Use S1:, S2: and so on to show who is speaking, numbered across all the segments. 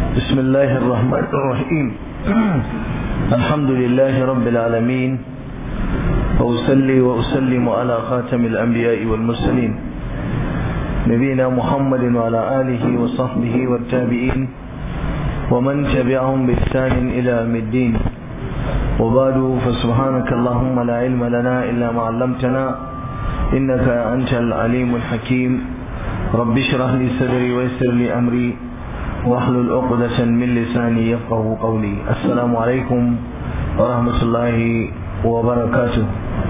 S1: بسم الله الرحمن الرحيم الحمد لله رب العالمين وأصلي وأسلم على خاتم الأنبياء والمرسلين نبينا محمد وعلى آله وصحبه والتابعين ومن تبعهم بإحسان إلى يوم الدين وبعد فسبحانك اللهم لا علم لنا إلا ما علمتنا إنك أنت العليم الحكيم رب اشرح لي صدري ويسر لي أمري واحلل عقدة من لساني يفقه قولي السلام عليكم ورحمة الله وبركاته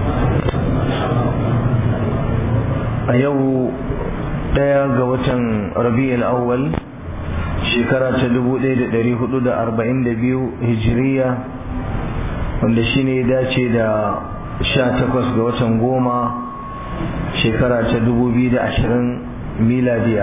S1: أيوه daya ga watan rabi'ul awwal shekara ta 1442 hijiriya wanda shine ya dace da 18 ga watan goma shekara ta 2020 miladiya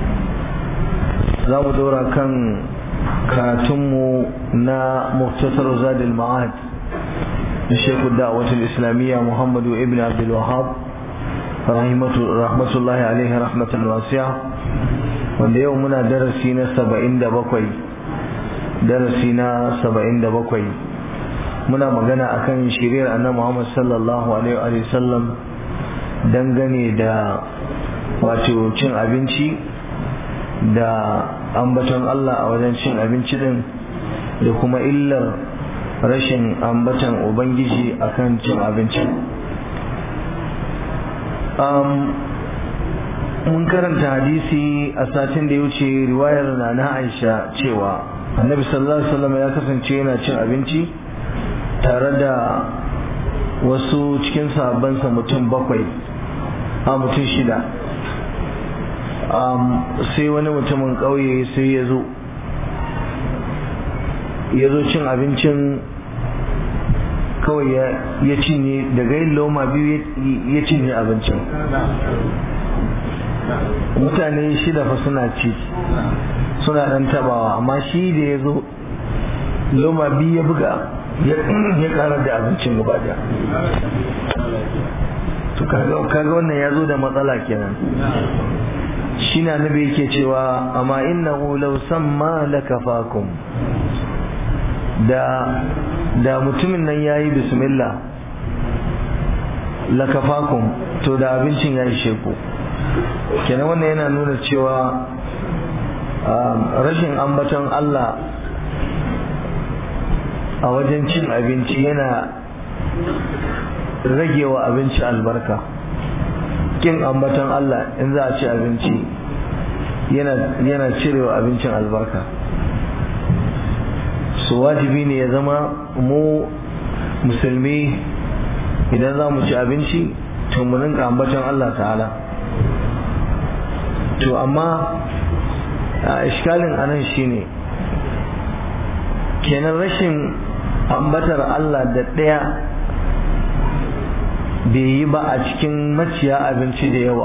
S1: za mu dora kan karatunmu na muktasar zadil ma'ad da shekul da'awatul islamiyya muhammadu ibn abdul wahab rahmatullahi alaihi rahmatan wasiya wanda yau muna darasi na saba'in da bakwai darasi na saba'in da bakwai muna magana akan shiriyar annabi Muhammad sallallahu alaihi wa sallam dangane da wato cin abinci da ambaton Allah a wajen cin abinci din da kuma illar rashin ambaton ubangiji akan cin abinci mun karanta hadisi a satin da ya wuce riwayar na na aisha cewa annabi sallallahu alaihi wasallam ya kasance yana cin abinci tare da wasu cikin sahabbansa mutum bakwai a mutum shida sai wani mutumin ƙauye sai ya zo ya zo cin abincin kawai ya cinye daga yin loma biyu ya cinye abincin mutane shida fa suna ci suna dan tabawa amma shi da ya zo loma biyu ya buga ya kara da abincin gaba da to kaga wannan ya zo da matsala kenan shi na nabi yake cewa amma innahu law samma lakafakum da da mutumin nan yayi bismillah lakafakum to da abincin ya ishe ku kenan wannan yana nuna cewa rashin ambaton Allah a wajen cin abinci yana rage wa abinci albarka kin ambaton Allah in za a ci abinci yana cirewa abincin albarka su wajibi ne ya zama mu musulmi idan za mu ci abinci to mu rinka ambaton Allah ta'ala to amma a iskalin anan shine kenan rashin ambatar Allah da ɗaya bai yi ba a cikin maciya abinci da yawa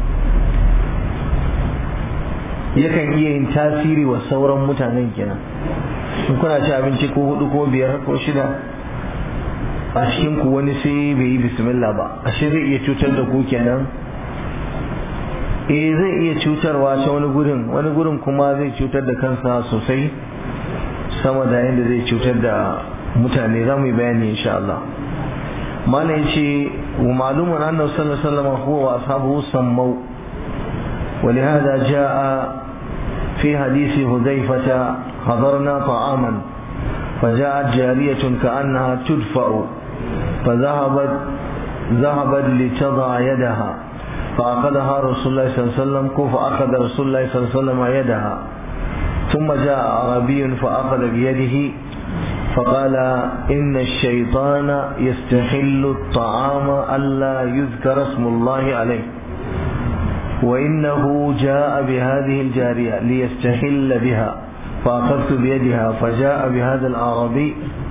S1: yakan iya yin tasiri wa sauran mutanen kenan in kuna ci abinci ko hudu ko biyar ko shida a cikin ku wani sai bai yi bismillah ba ashe zai iya cutar da ku kenan eh zai iya cutarwa ta wani gurin wani gurin kuma zai cutar da kansa sosai sama da yadda zai cutar da mutane za mu yi bayani insha Allah mana yace wa malumun annabi sallallahu alaihi wasallam huwa wa ashabuhu sammau ولهذا جاء في حديث حذيفة حضرنا طعاما فجاءت جارية كأنها تدفع فذهبت ذهبت لتضع يدها فأخذها رسول الله صلى الله عليه وسلم فأخذ رسول الله صلى الله عليه وسلم يدها ثم جاء عربي فأخذ بيده فقال إن الشيطان يستحل الطعام ألا يذكر اسم الله عليه وإنه جاء بهذه الجارية ليستحل بها فأخذت بيدها فجاء بهذا الأعرابي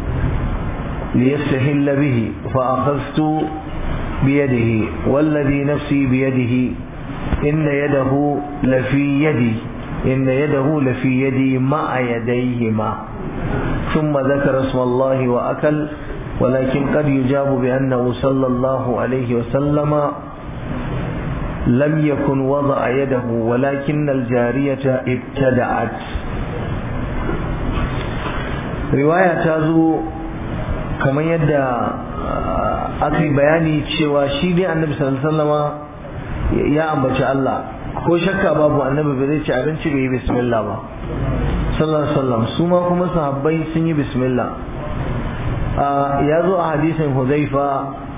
S1: ليستحل به فأخذت بيده والذي نفسي بيده إن يده لفي يدي إن يده لفي يدي مع يديهما ثم ذكر اسم الله وأكل ولكن قد يجاب بأنه صلى الله عليه وسلم لم يكن وضع يده ولكن الجارية ابتدعت riwaya ta zo kamar yadda aka yi bayani cewa shi dai annabi sallallahu ya ambaci Allah ko shakka babu annabi ba zai ci abinci bai yi bismillah ba sallallahu alaihi wasallam su ma kuma sahabbai sun yi bismillah ya zo a hadisin huzaifa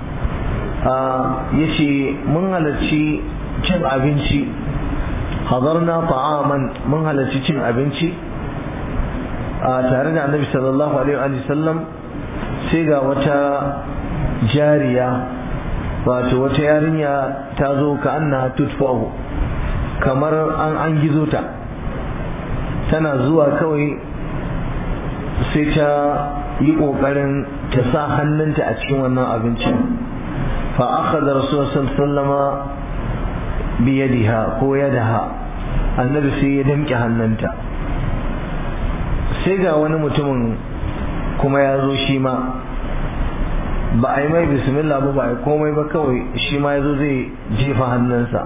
S1: ya ce mun halarci cin abinci hadarna ta'aman mun halarci cin abinci tare da annabi sallallahu alaihi wa sallam sai ga wata jariya wato wata yarinya ta zo ka anna tutfahu kamar an an gizo ta tana zuwa kawai sai ta yi ƙoƙarin ta sa hannunta a cikin wannan abincin fa aka da rasulullah sallama biyadiha ko yadaha annabi sai ya damƙe hannunta sai ga wani mutumin kuma ya zo shi ma ba a yi mai bismillah ba ba a yi komai ba kawai shi ma ya zo zai jefa hannunsa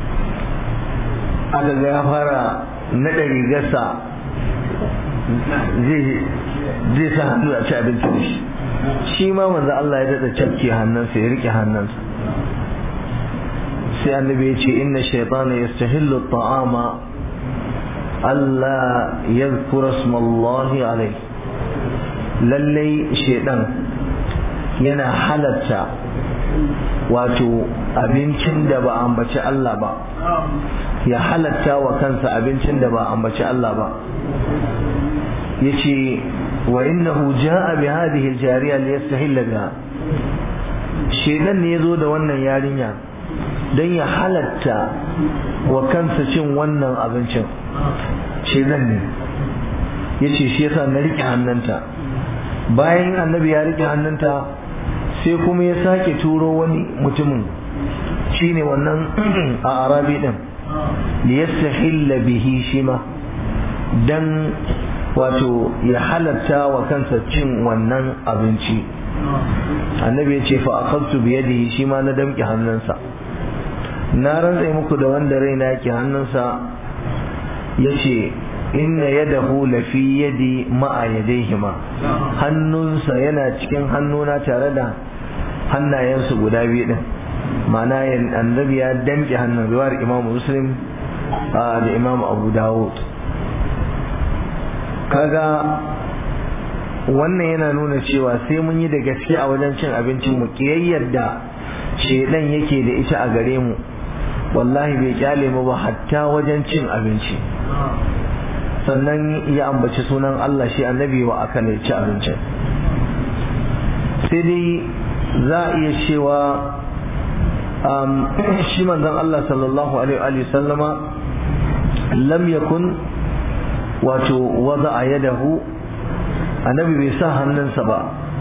S1: aka ga ya fara naɗa rigarsa zai sa hannu a ci abinci da shi shi ma manzo Allah ya daɗa cafke hannunsa ya rike hannunsa sai annabi ya ce inna shaytana yastahillu at-ta'ama Allah yadhkura isma Allah alayhi lallai shaidan yana halatta wato abincin da ba ambaci Allah ba ya halatta wa kansa abincin da ba ambaci Allah ba yace wa innahu jaa bi hadhihi al-jariya liyastahilla biha shaidan ne yazo da wannan yarinya dan ya halatta wa kansa cin wannan abincin shaidan ne yace shi yasa na rike hannunta bayan annabi ya rike hannunta sai kuma ya sake turo wani mutumin shine wannan a arabi din liyastahilla bihi shima dan wato ya halatta wa kansa cin wannan abinci annabi ya ce fa akhadtu bi yadihi shi ma na damƙe hannunsa na rantsa muku da wanda raina yake hannunsa yace inna yadahu lafi yadi ma'a yadaihima hannunsa yana cikin hannuna tare da hannayensu guda biyu din ma'ana annabi ya damƙe hannun riwayar imamu muslim da imamu abu dawud kaga wannan yana nuna cewa sai mun yi da gaske a wajen cin abincin mu kiyayyar da shedan yake da ita a gare mu wallahi bai kyale mu ba hatta wajen cin abinci sannan ya ambaci sunan Allah shi annabi wa aka ne ci abincin sai dai za a iya cewa shi manzon Allah sallallahu alaihi wa sallama lam yakun wato wada a yadahu annabi bai sa hannunsa ba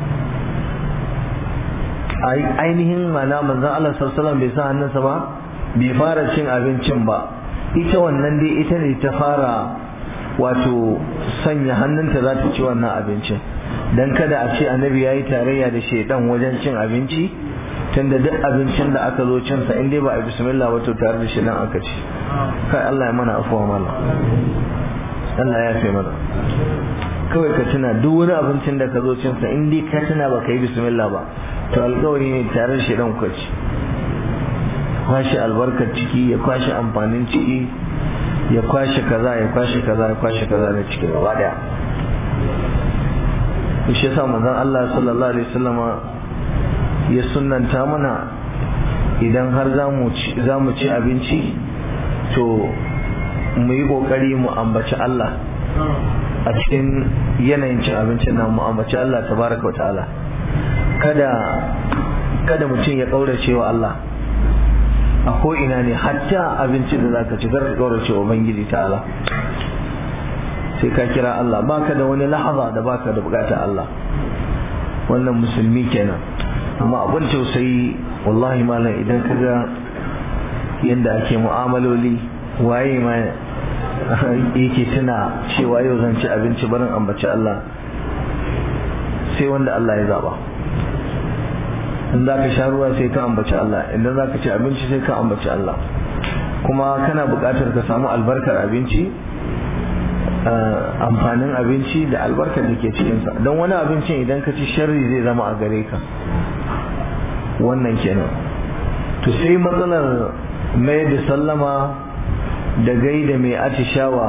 S1: ainihin mana manzon Allah sallallahu bai sa hannunsa ba bai fara cin abincin ba ita wannan dai ita ne ta fara wato sanya hannunta za ta ci wannan abincin dan kada a ce annabi ya yi tarayya da shaidan wajen cin abinci tunda duk abincin da aka zo cinsa in dai ba a bismillah wato tare da shaidan aka ci kai Allah ya mana afuwa mana Allah ya fi mana kawai ka tuna duk wani abincin da ka zo cinsa in dai ka tuna ba ka yi bismillah ba to alkawari ne tare da shaidan ku ci kwashe albarkar ciki ya kwashe amfanin ciki ya kwashe kaza ya kwashe kaza ya kwashe kaza da cikin gaba daya shi yasa manzon Allah sallallahu alaihi wasallama ya sunnanta mana idan har za mu ci abinci to mu yi kokari mu ambaci Allah a cikin yanayin cin abincin nan mu ambaci Allah tabaraka wa ta'ala kada kada mutum ya kaurace wa Allah a ko ina ne hatta abincin da zaka ci kar ka kaurace wa ubangiji ta'ala sai ka kira Allah baka da wani lahaza da baka da bukatar Allah wannan musulmi kenan amma abin tausayi wallahi malam idan ka ga yadda ake mu'amaloli waye ma yake tuna cewa yau zan ci abinci barin ambaci Allah sai wanda Allah ya zaba in za ka sha ruwa sai ka ambaci Allah idan za ka ci abinci sai ka ambaci Allah kuma kana buƙatar ka samu albarkar abinci amfanin abinci da albarkar da ke cikinsa don wani abincin idan ka ci sharri zai zama a gare ka wannan kenan to sai matsalar mai da sallama da gaida mai atishawa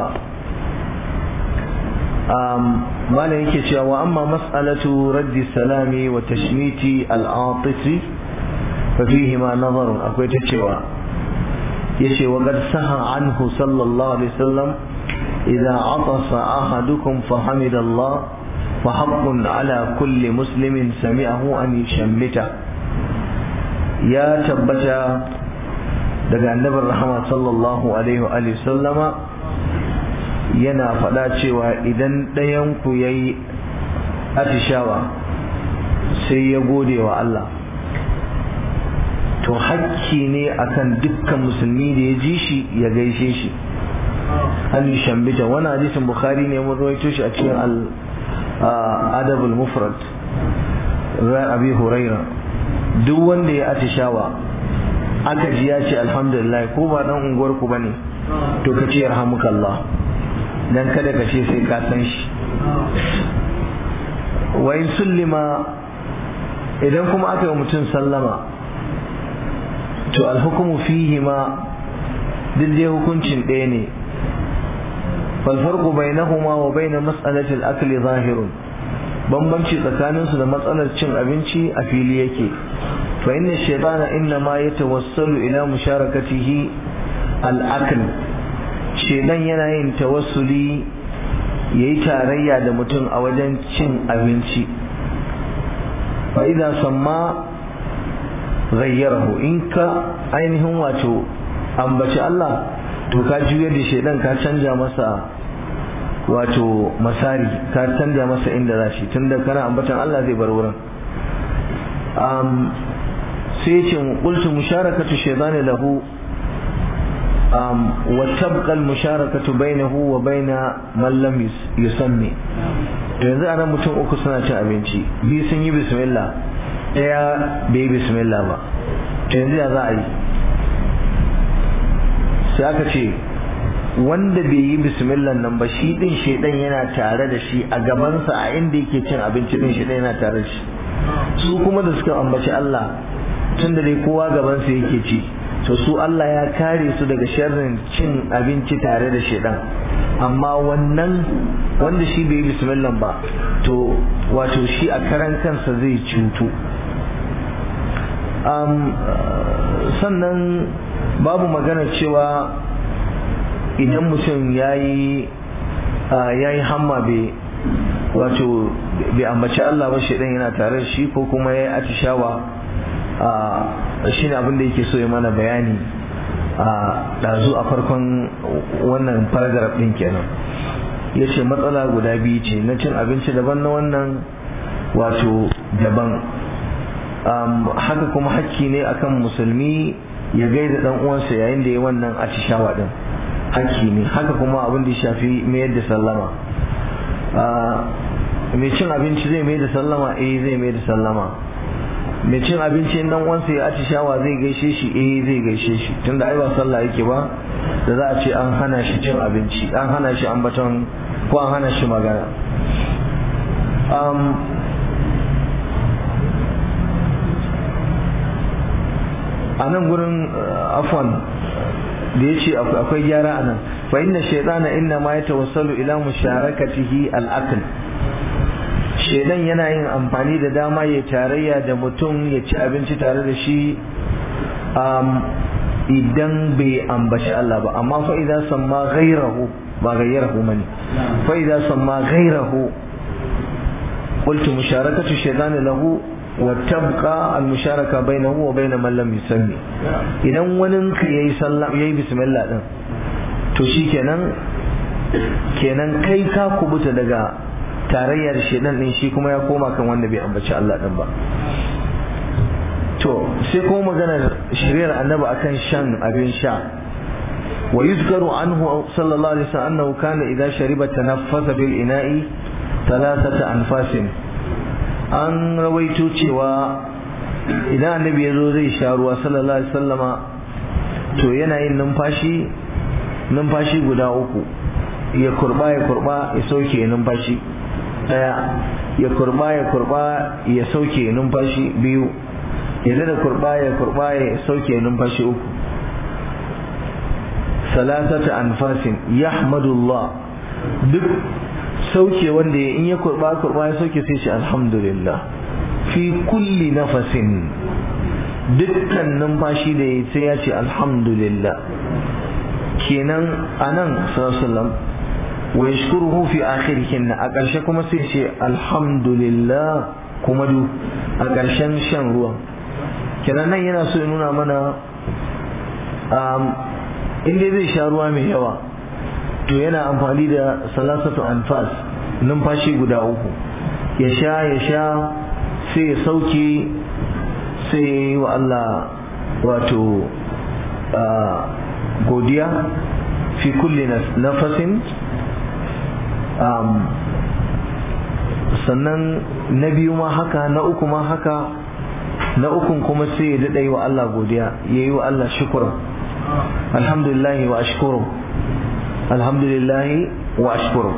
S1: malam yake cewa wa amma mas'alatu raddi salami wa tashmiti al'atifi fa fihi ma nazarun akwai ta cewa yace wa qad saha anhu sallallahu alaihi wasallam idza atasa ahadukum fa hamida Allah fa haqqun ala kulli muslimin sami'ahu an yushammita ya tabbata daga annabin rahama sallallahu alaihi wa sallama yana faɗa cewa idan ɗayanku ya yi atishawa sai ya gode wa Allah to hakki ne akan dukkan musulmi da ya ji shi ya gaishe shi an yi shambita wani hadisin bukhari ne mun rawaito shi a cikin al-adabul mufrad abi huraira duk wanda ya atishawa aka ji ya ce alhamdulillah ko ba dan unguwar ku bane to ka ce yarhamukallah dan kada ka ce sai ka san shi wa in sullima idan kuma aka yi mutum sallama to alhukumu fihi ma duk dai hukuncin ɗaya ne falfarku bainahuma wa baina mas'alatil akli zahirun bambanci tsakaninsu da matsalar cin abinci a fili yake fa inna shaytana inna ma yatawassalu ila musharakatihi al-akl shaytan yana yin tawassuli yayi tarayya da mutum a wajen cin abinci fa idza samma ghayyarahu in ka ainihin wato ambaci Allah to ka juyar da shaytan ka canja masa wato masari ka canja masa inda za shi tunda kana ambatan Allah zai bar wurin um, sai ce qultu musharakatu shaytani lahu um, wa tabqa al musharakatu bainahu wa baina man lam yusammi to yanzu anan mutum uku suna cin abinci biyu sun yi bismillah daya bai yi bismillah ba to yanzu ya za a yi sai aka ce wanda bai yi bismillah nan ba shi din shedan yana tare da shi a gabansa a inda yake cin abinci din shedan yana tare da shi su kuma da suka ambaci Allah tun da dai kowa gabansa yake ci to su Allah ya kare su daga sharrin cin abinci tare da shedan amma wannan wanda shi bai yi bismillah ba to wato shi a karan kansa zai cutu sannan babu magana cewa idan mutum ya yi hamma bai wato bai ambaci Allah ba shaidan yana tare da shi ko kuma ya yi atishawa shi ne abinda yake so ya mana bayani a ɗazu a farkon wannan paragraph ɗin kenan ya ce matsala guda biyu ce na cin abinci daban na wannan wato daban haka kuma hakki ne akan musulmi ya gaida dan uwansa yayin da ya wannan atishawa din hakki ne haka kuma abin da ya shafi mayar da sallama mai cin abinci zai mai da sallama eh zai mai da sallama mai cin abinci dan uwansa ya atishawa zai gaishe shi eh zai gaishe shi tunda ai ba sallah yake ba da za a ce an hana shi cin abinci an hana shi ambaton ko an hana shi magana a nan gurin afwan da ya ce akwai gyara a nan fa inna shaitana inna ma ya tawassalu ila musharakatihi al-akl shaidan yana yin amfani da dama ya tarayya da mutum ya ci abinci tare da shi idan bai ambaci Allah ba amma fa idan samma ghairahu ba ghairahu mani fa idan samma ghairahu qultu musharakatu shaytan lahu wa tabqa al musharaka bainahu wa bain man lam yusammi idan wani ka yayi sallam yayi bismillah din to shikenan kenan kai ka kubuta daga tarayyar shedan din shi kuma ya koma kan wanda bai ambaci Allah din ba to sai kuma maganar shiriyar annabi akan shan abin sha wa yuzkaru anhu sallallahu alaihi wasallam annahu kana idza shariba tanaffasa bil ina'i thalathata anfasin an rawaito cewa idan annabi ya zo zai sha ruwa sallallahu alaihi wasallama to yana yin numfashi numfashi guda uku ya kurba ya kurba ya sauke numfashi daya ya kurba ya kurba ya sauke numfashi biyu ya da kurba ya kurba ya sauke numfashi uku salasata anfasin yahmadullah duk sauke wanda ya in ya kurba kurba ya sauke sai shi alhamdulillah fi kulli nafasin dukkan numfashi da ya sai ya ce alhamdulillah kenan anan sallallahu wa yashkuruhu fi akhirihin a ƙarshe kuma sai ce alhamdulillah kuma du a ƙarshen shan ruwan kenan nan yana so ya nuna mana in dai zai sha ruwa mai yawa to yana amfani da salasatu anfas numfashi guda uku ya sha ya sha sai ya sauke sai ya yi wa Allah wato godiya fi kulli nafasin sannan na biyu ma haka na uku ma haka na ukun kuma sai ya daɗa yi wa Allah godiya ya yi wa Allah shukura alhamdulillahi wa ashkuru alhamdulillahi wa ashkuru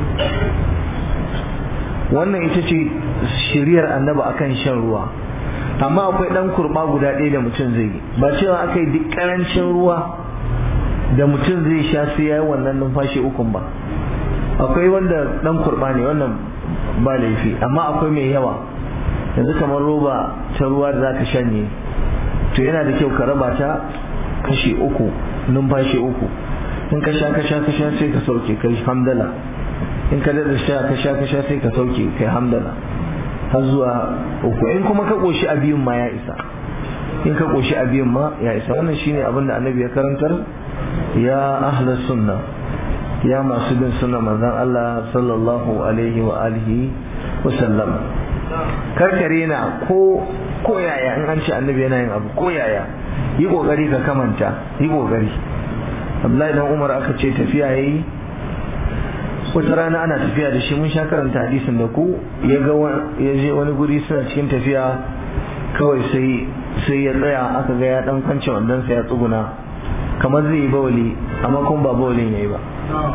S1: wannan ita ce shiriyar annaba akan shan ruwa amma akwai dan kurba guda ɗaya da mutum zai yi ba cewa aka yi duk ƙarancin ruwa da mutum zai sha sai ya yi wannan numfashi ukun ba akwai wanda dan kurba ne wannan ba laifi amma akwai mai yawa yanzu kamar roba ta ruwa da zaka shanye to yana da kyau ka raba ta kashi uku numfashi uku in ka sha ka sha ka sha sai ka sauke kai hamdala in ka dada sha ka sha ka sha sai ka sauke kai hamdala har zuwa uku in kuma ka koshi a biyun ma ya isa in ka koshi a biyun ma ya isa wannan shine abin da annabi ya karantar ya ahlus sunna ya masu bin sunna manzon Allah sallallahu alaihi wa alihi wa sallam karkare na ko ko yaya in an ce annabi yana yin abu ko yaya yi kokari ka kamanta yi kokari Abdullahi dan Umar aka ce tafiya yayi wata rana ana tafiya da shi mun sha karanta hadisin da ku ya ga ya je wani guri suna cikin tafiya kawai sai sai ya tsaya aka ga ya dan kwance wannan sai ya tsuguna kamar zai yi bawali amma kuma ba bawalin yayi ba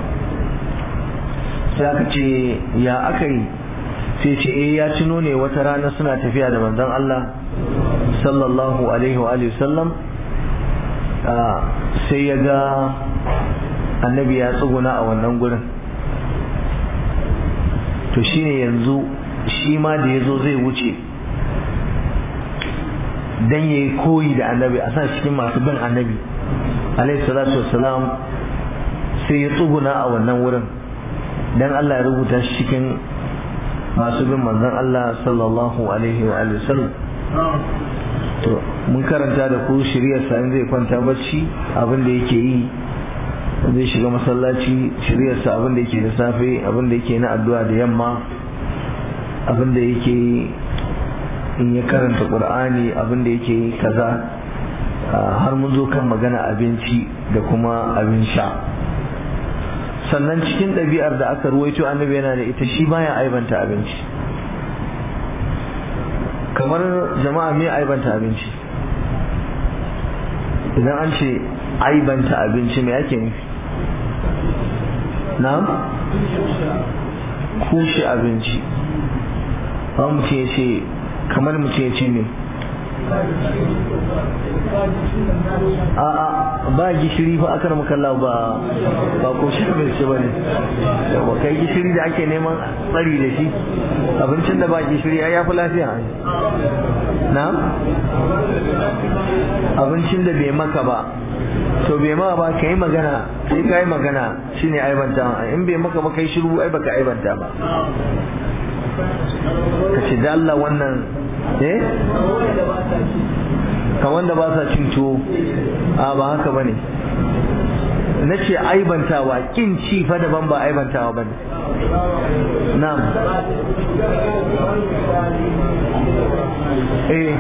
S1: sai aka ce ya aka yi sai ce eh ya tuno ne wata rana suna tafiya da manzon Allah sallallahu alaihi wa alihi sallam sai ya ga annabi ya tsuguna a wannan gurin to shine yanzu shi ma da ya zo zai wuce dan ya yi koyi da annabi a sa cikin masu bin annabi alaihi salatu wassalam sai ya tsuguna a wannan wurin dan Allah ya rubuta shi cikin masu bin manzon Allah sallallahu alaihi wa alihi sallam to mun karanta da ku shiriyar sa in zai kwanta bacci abin da yake yi zai shiga masallaci shiriyar sa abin da yake da safe abin da yake na addu'a da yamma abin da yake in ya karanta qur'ani abin da yake kaza har mun zo kan magana abinci da kuma abin sha sannan cikin ɗabi'ar da aka ruwaito annabi yana da ita shi baya aibanta abinci kamar jama'a me aibanta abinci idan an ce aibanta abinci me ake nufi na'am kushe abinci ba mutum ya ce kamar mutum ya ce ne a'a ba gishiri fa aka makalla ba ba ko shi mai ce bane yawa kai gishiri da ake neman tsari da shi abincin da ba gishiri ai yafi lafiya na abincin da bai maka ba to bai maka ba kai magana sai kai magana shine aibanta in bai maka ba kai shiru ai baka aibanta ba ka ce da Allah wannan eh kan wanda ba sa cin tuwo a ba haka bane na ce aibantawa kin ci fa daban ba aibantawa bane na'am eh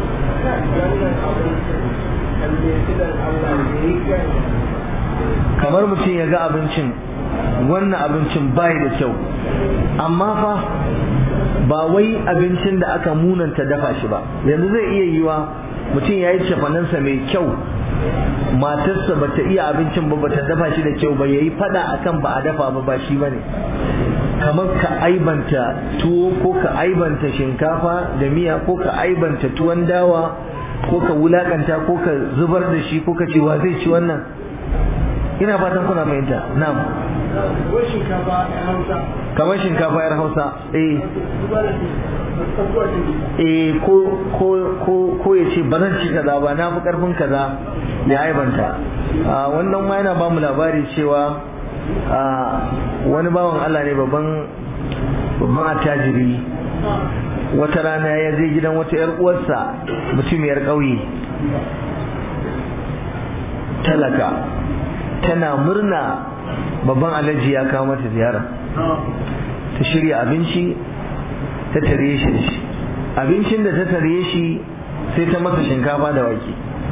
S1: kamar mutum ya ga abincin wannan abincin bai da kyau amma fa ba wai abincin da aka munanta dafa shi ba yanzu zai iya yiwa mutum ya yi cefanansa mai kyau matarsa ba ta iya abincin ba ba ta dafa shi da kyau ba yayi fada akan ba a dafa ba ba shi bane kamar ka aibanta tuwo ko ka aibanta shinkafa da miya ko ka aibanta tuwon dawa ko ka wulakanta ko ka zubar da shi ko ka ce wa zai ci wannan ina fatan kuna fahimta na'am kamar shinkafa yar hausa eh eh ko ko ko ko ya ce ba zan ci kaza ba na fi karfin kaza ya aibanta wannan ma yana ba mu labari cewa wani bawan Allah ne babban babban attajiri wata rana ya je gidan wata yar uwarsa mutumiyar ƙauye talaka tana murna babban alhaji ya kawo mata ziyara ta shirya abinci ta tare shi da shi abincin da ta tare shi sai ta masa shinkafa da wake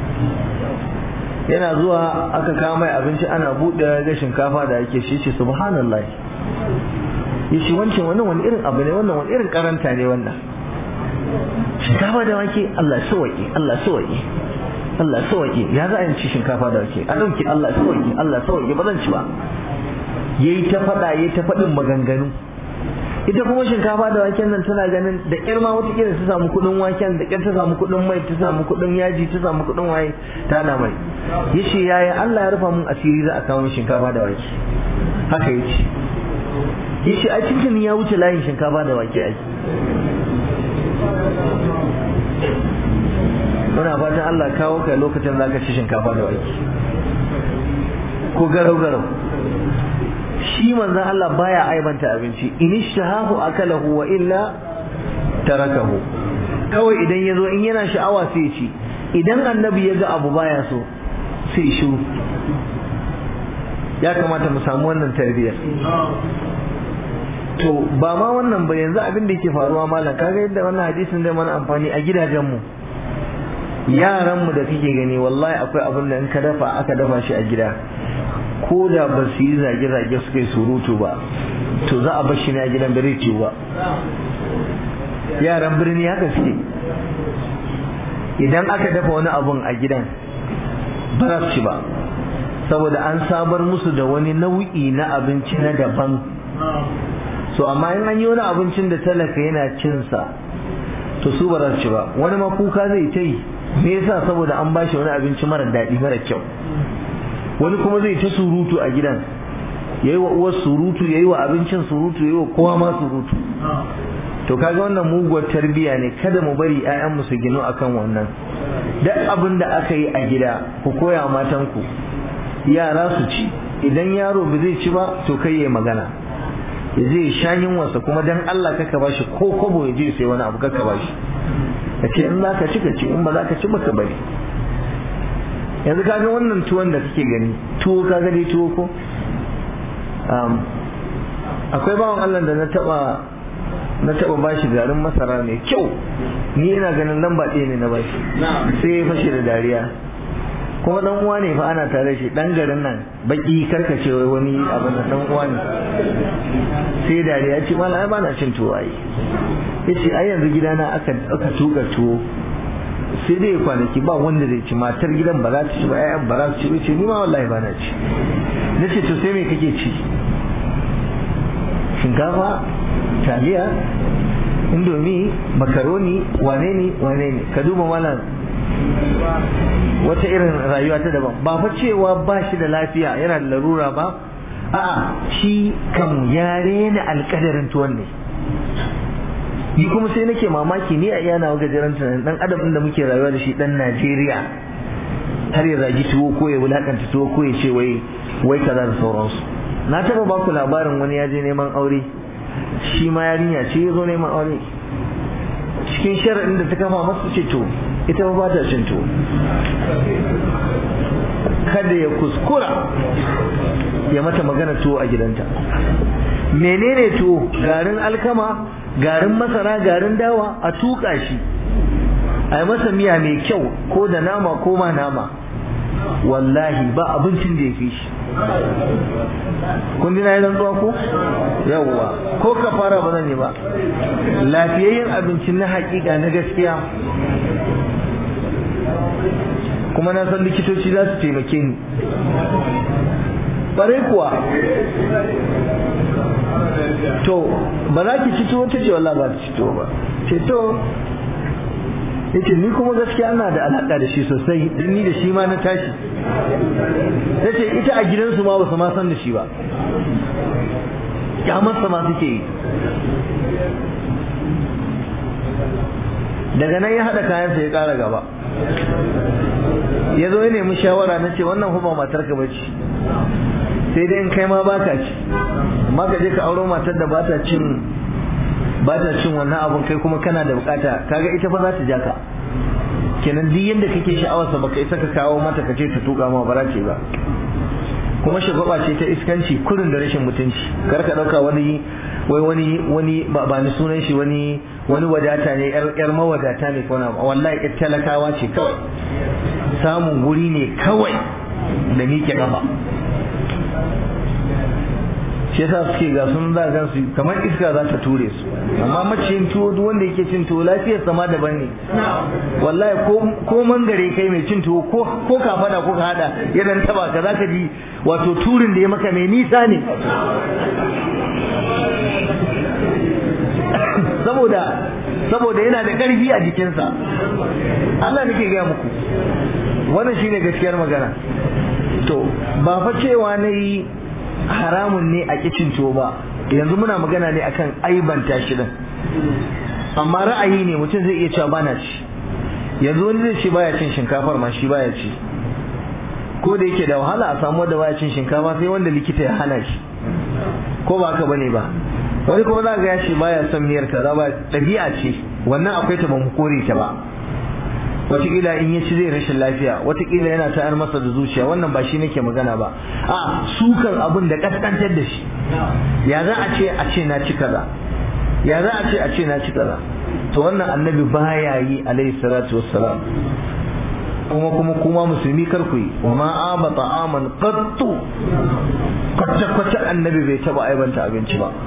S1: yana zuwa aka kawo mai abinci ana buɗe ga shinkafa da ake shi ce subhanallah ya ce wancan wannan wani irin abu ne wannan wani irin karanta ne wannan shinkafa da wake Allah sawaki Allah sawaki Allah sawaki ya za a ci shinkafa da wake a ɗauki Allah sawaki Allah sawaki ba zan ci ba yayi ta faɗa yayi ta faɗin maganganu ita kuma shinkafa da waken nan tana ganin da ƙyar ma wata ta samu kuɗin waken da ƙyar ta samu kuɗin mai ta samu kuɗin yaji ta samu kuɗin waye ta na mai yace yaya Allah ya rufa mun asiri za a kawo shinkafa da wake haka yace yace a cikin ya wuce layin shinkafa da wake ai muna fatan Allah kawo kai lokacin zaka ci shinkafa da wake ko garau garau shi manzon Allah baya aibanta abinci in ishtahahu akalahu wa illa tarakahu kawai idan yazo in yana sha'awa sai ya ci idan annabi ya ga abu baya so sai shiru ya kamata mu samu wannan tarbiyyar to ba ma wannan ba yanzu abin da yake faruwa malam kaga yadda wannan hadisin zai mana amfani a gidajenmu yaranmu da kake gani wallahi akwai abin da in ka dafa aka dafa shi a gida ko da ba su yi zage-zage suka yi surutu ba to za a bar shi ne a gidan bare ciwo ba yaran birni haka suke idan aka dafa wani abun a gidan ba za su ci ba saboda an sabar musu da wani nau'i na abinci na daban so amma in an yi wani abincin da talaka yana cinsa to su ba za su ci ba wani ma kuka zai ta yi me yasa saboda an bashi wani abinci mara daɗi mara kyau wani kuma zai ta surutu a gidan yayi wa uwar surutu yayi wa abincin surutu yayi wa kowa ma surutu to kaga wannan muguwar tarbiya ne kada mu bari ƴaƴan mu su ginu akan wannan duk abin da aka yi a gida ku koya matan ku yara su ci idan yaro ba zai ci ba to kai yayi magana ya je sha yunwarsa kuma dan Allah kaka bashi ko kobo ya je sai wani abu kaka bashi ka ce in zaka ci ka ci in ba za ka ci ba ka bari yanzu kaga wannan tuwon da kake gani tuwo kaga dai tuwo ko akwai bawan Allah da na taba na taba bashi garin masara mai kyau ni ina ganin lamba ɗaya ne na bashi sai ya fashe da dariya kuma dan uwa ne fa ana tare shi dan garin nan baki karkace wani abu na dan uwa ne sai dariya ce mallam ai bana cin tuwo ai yace ai yanzu gidana aka aka tuka tuwo sai dai kwanaki ba wanda zai ci matar gidan ba za ta ci ba ƴaƴan ba za su ci ba ce ni ma wallahi ba na ci na ce to sai me kake ci shinkafa taliya indomi makaroni wane ne wane ne ka duba malam wata irin rayuwa ta daban ba fa cewa ba shi da lafiya yana da larura ba a'a shi kam ya rena alkadarin tuwon ne ni kuma sai nake mamaki ni a iya nawa gajeren tunanin dan adam da muke rayuwa da shi dan Najeriya har ya zagi tuwo ko ya wulakanta tuwo ko ya ce wai wai kaza da sauransu na taba ba ku labarin wani ya je neman aure shi ma yarinya ce ya zo neman aure cikin sharaɗin da ta kama masa ce to ita ba ta cin tuwo kada ya kuskura ya mata magana tuwo a gidanta menene tuwo garin alkama garin masara garin dawa a tuka shi a yi masa miya mai kyau ko da nama ko ma nama wallahi ba abincin da ya fi shi kun ji na yi rantsuwa ko yawwa ko ka fara ba zan yi ba lafiyayyen abincin na hakika na gaskiya kuma na san likitoci za su taimake ni bare kuwa to ba za ki ci tuwo ta ce wallah ba ta ci tuwo ba ce to yace ni kuma gaskiya ana da alaka da shi sosai dan ni da shi ma na tashi yace ita a gidansu ma ba su ma san da shi ba kyamarsa ma suke yi daga nan ya haɗa kayansa ya ƙara gaba ya zo ya nemi shawara na ce wannan kuma matar ka bace sai dai in kai ma baka ci amma ka je ka auro matar da bata cin bata cin wannan abun kai kuma kana da bukata kaga ita fa za ta ja ka kenan duk yanda kake sha'awarsa baka isa ka kawo mata ka ce ta tuka ma bara ce ba kuma shagwaba ce ta iskanci kurin da rashin mutunci kar ka dauka wani wai wani wani ba ni sunan shi wani wani wadata ne yar yar mawadata ne kona wallahi yar talakawa ce kawai samun guri ne kawai da miƙe kafa shi yasa suke ga sun za gan su kamar iska za ta ture su amma maciyin tuwo duk wanda yake cin tuwo lafiyar sama daban ne wallahi ko ko mangare kai mai cin tuwo ko ko ka fada ko ka hada ya dan taba ka zaka ji wato turin da ya maka mai nisa ne saboda saboda yana da ƙarfi a jikinsa Allah nake gaya muku wannan shine gaskiyar magana to ba fa cewa na yi haramun ne a kicin tuwo ba yanzu muna magana ne akan aibanta shi din amma ra'ayi ne mutum zai iya cewa bana ci yanzu wani zai ce baya cin shinkafar ma shi baya ci ko da yake da wahala a samu wanda baya cin shinkafa sai wanda likita ya hana shi ko ba haka bane ba wani kuma za ga ya ce baya son miyar kaza ba ɗabi'a ce wannan akwai ta ba mu kore ta ba wataƙila in ya ci zai rashin lafiya wataƙila yana tayar masa da zuciya wannan ba shi nake magana ba a sukan abin da kaskantar da shi ya za a ce a ce na ci kaza ya za a ce a ce na ci kaza to wannan annabi baya yi alaihi salatu wassalam kuma kuma kuma musulmi kar ku yi wa ma aba ta'aman qattu kwata kwata annabi bai taba aibanta abinci ba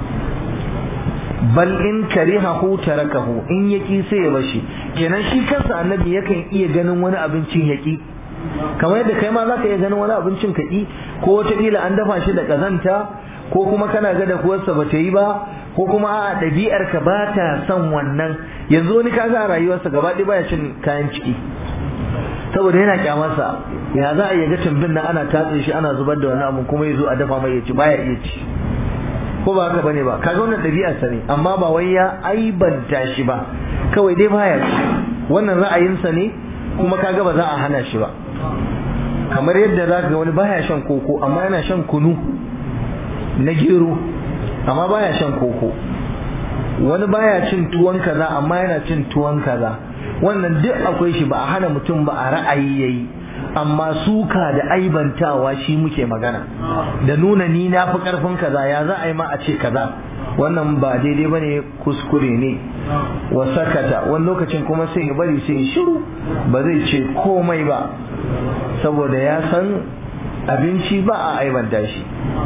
S1: bal in karihahu tarakahu in yaki sai ya bashi kenan shi kansa annabi yakan iya ganin wani abincin yaki kamar yadda kai ma zaka iya ganin wani abincin kaki ko wata kila an dafa shi da kazanta ko kuma kana ga da kuwarsa ba ta yi ba ko kuma a ɗabi'ar ka ba ta son wannan yanzu wani kaga a rayuwarsa gaba ɗaya baya cin kayan ciki saboda yana kyamarsa ya za a iya ga tumbin nan ana tatse shi ana zubar da wani abu kuma ya zo a dafa mai ya ci baya iya ci ko ba haka bane ba kaga wannan ɗabi'ar sa ne amma ba wai ya aibanta shi ba kawai dai baya ci wannan ra'ayinsa ne kuma kaga ba za a hana shi ba kamar yadda za ga wani baya shan koko amma yana shan kunu na gero amma baya shan koko wani baya cin tuwon kaza amma yana cin tuwon kaza wannan duk akwai shi ba a hana mutum ba a ra'ayi yayi amma suka da aibantawa shi muke magana da nuna ni na fi karfin kaza ya za a yi ma a ce kaza wannan ba daidai ba ne kuskure ne wa sakata wani lokacin kuma sai ya bari sai ya shiru ba zai ce komai ba saboda ya san abinci ba a aibanta shi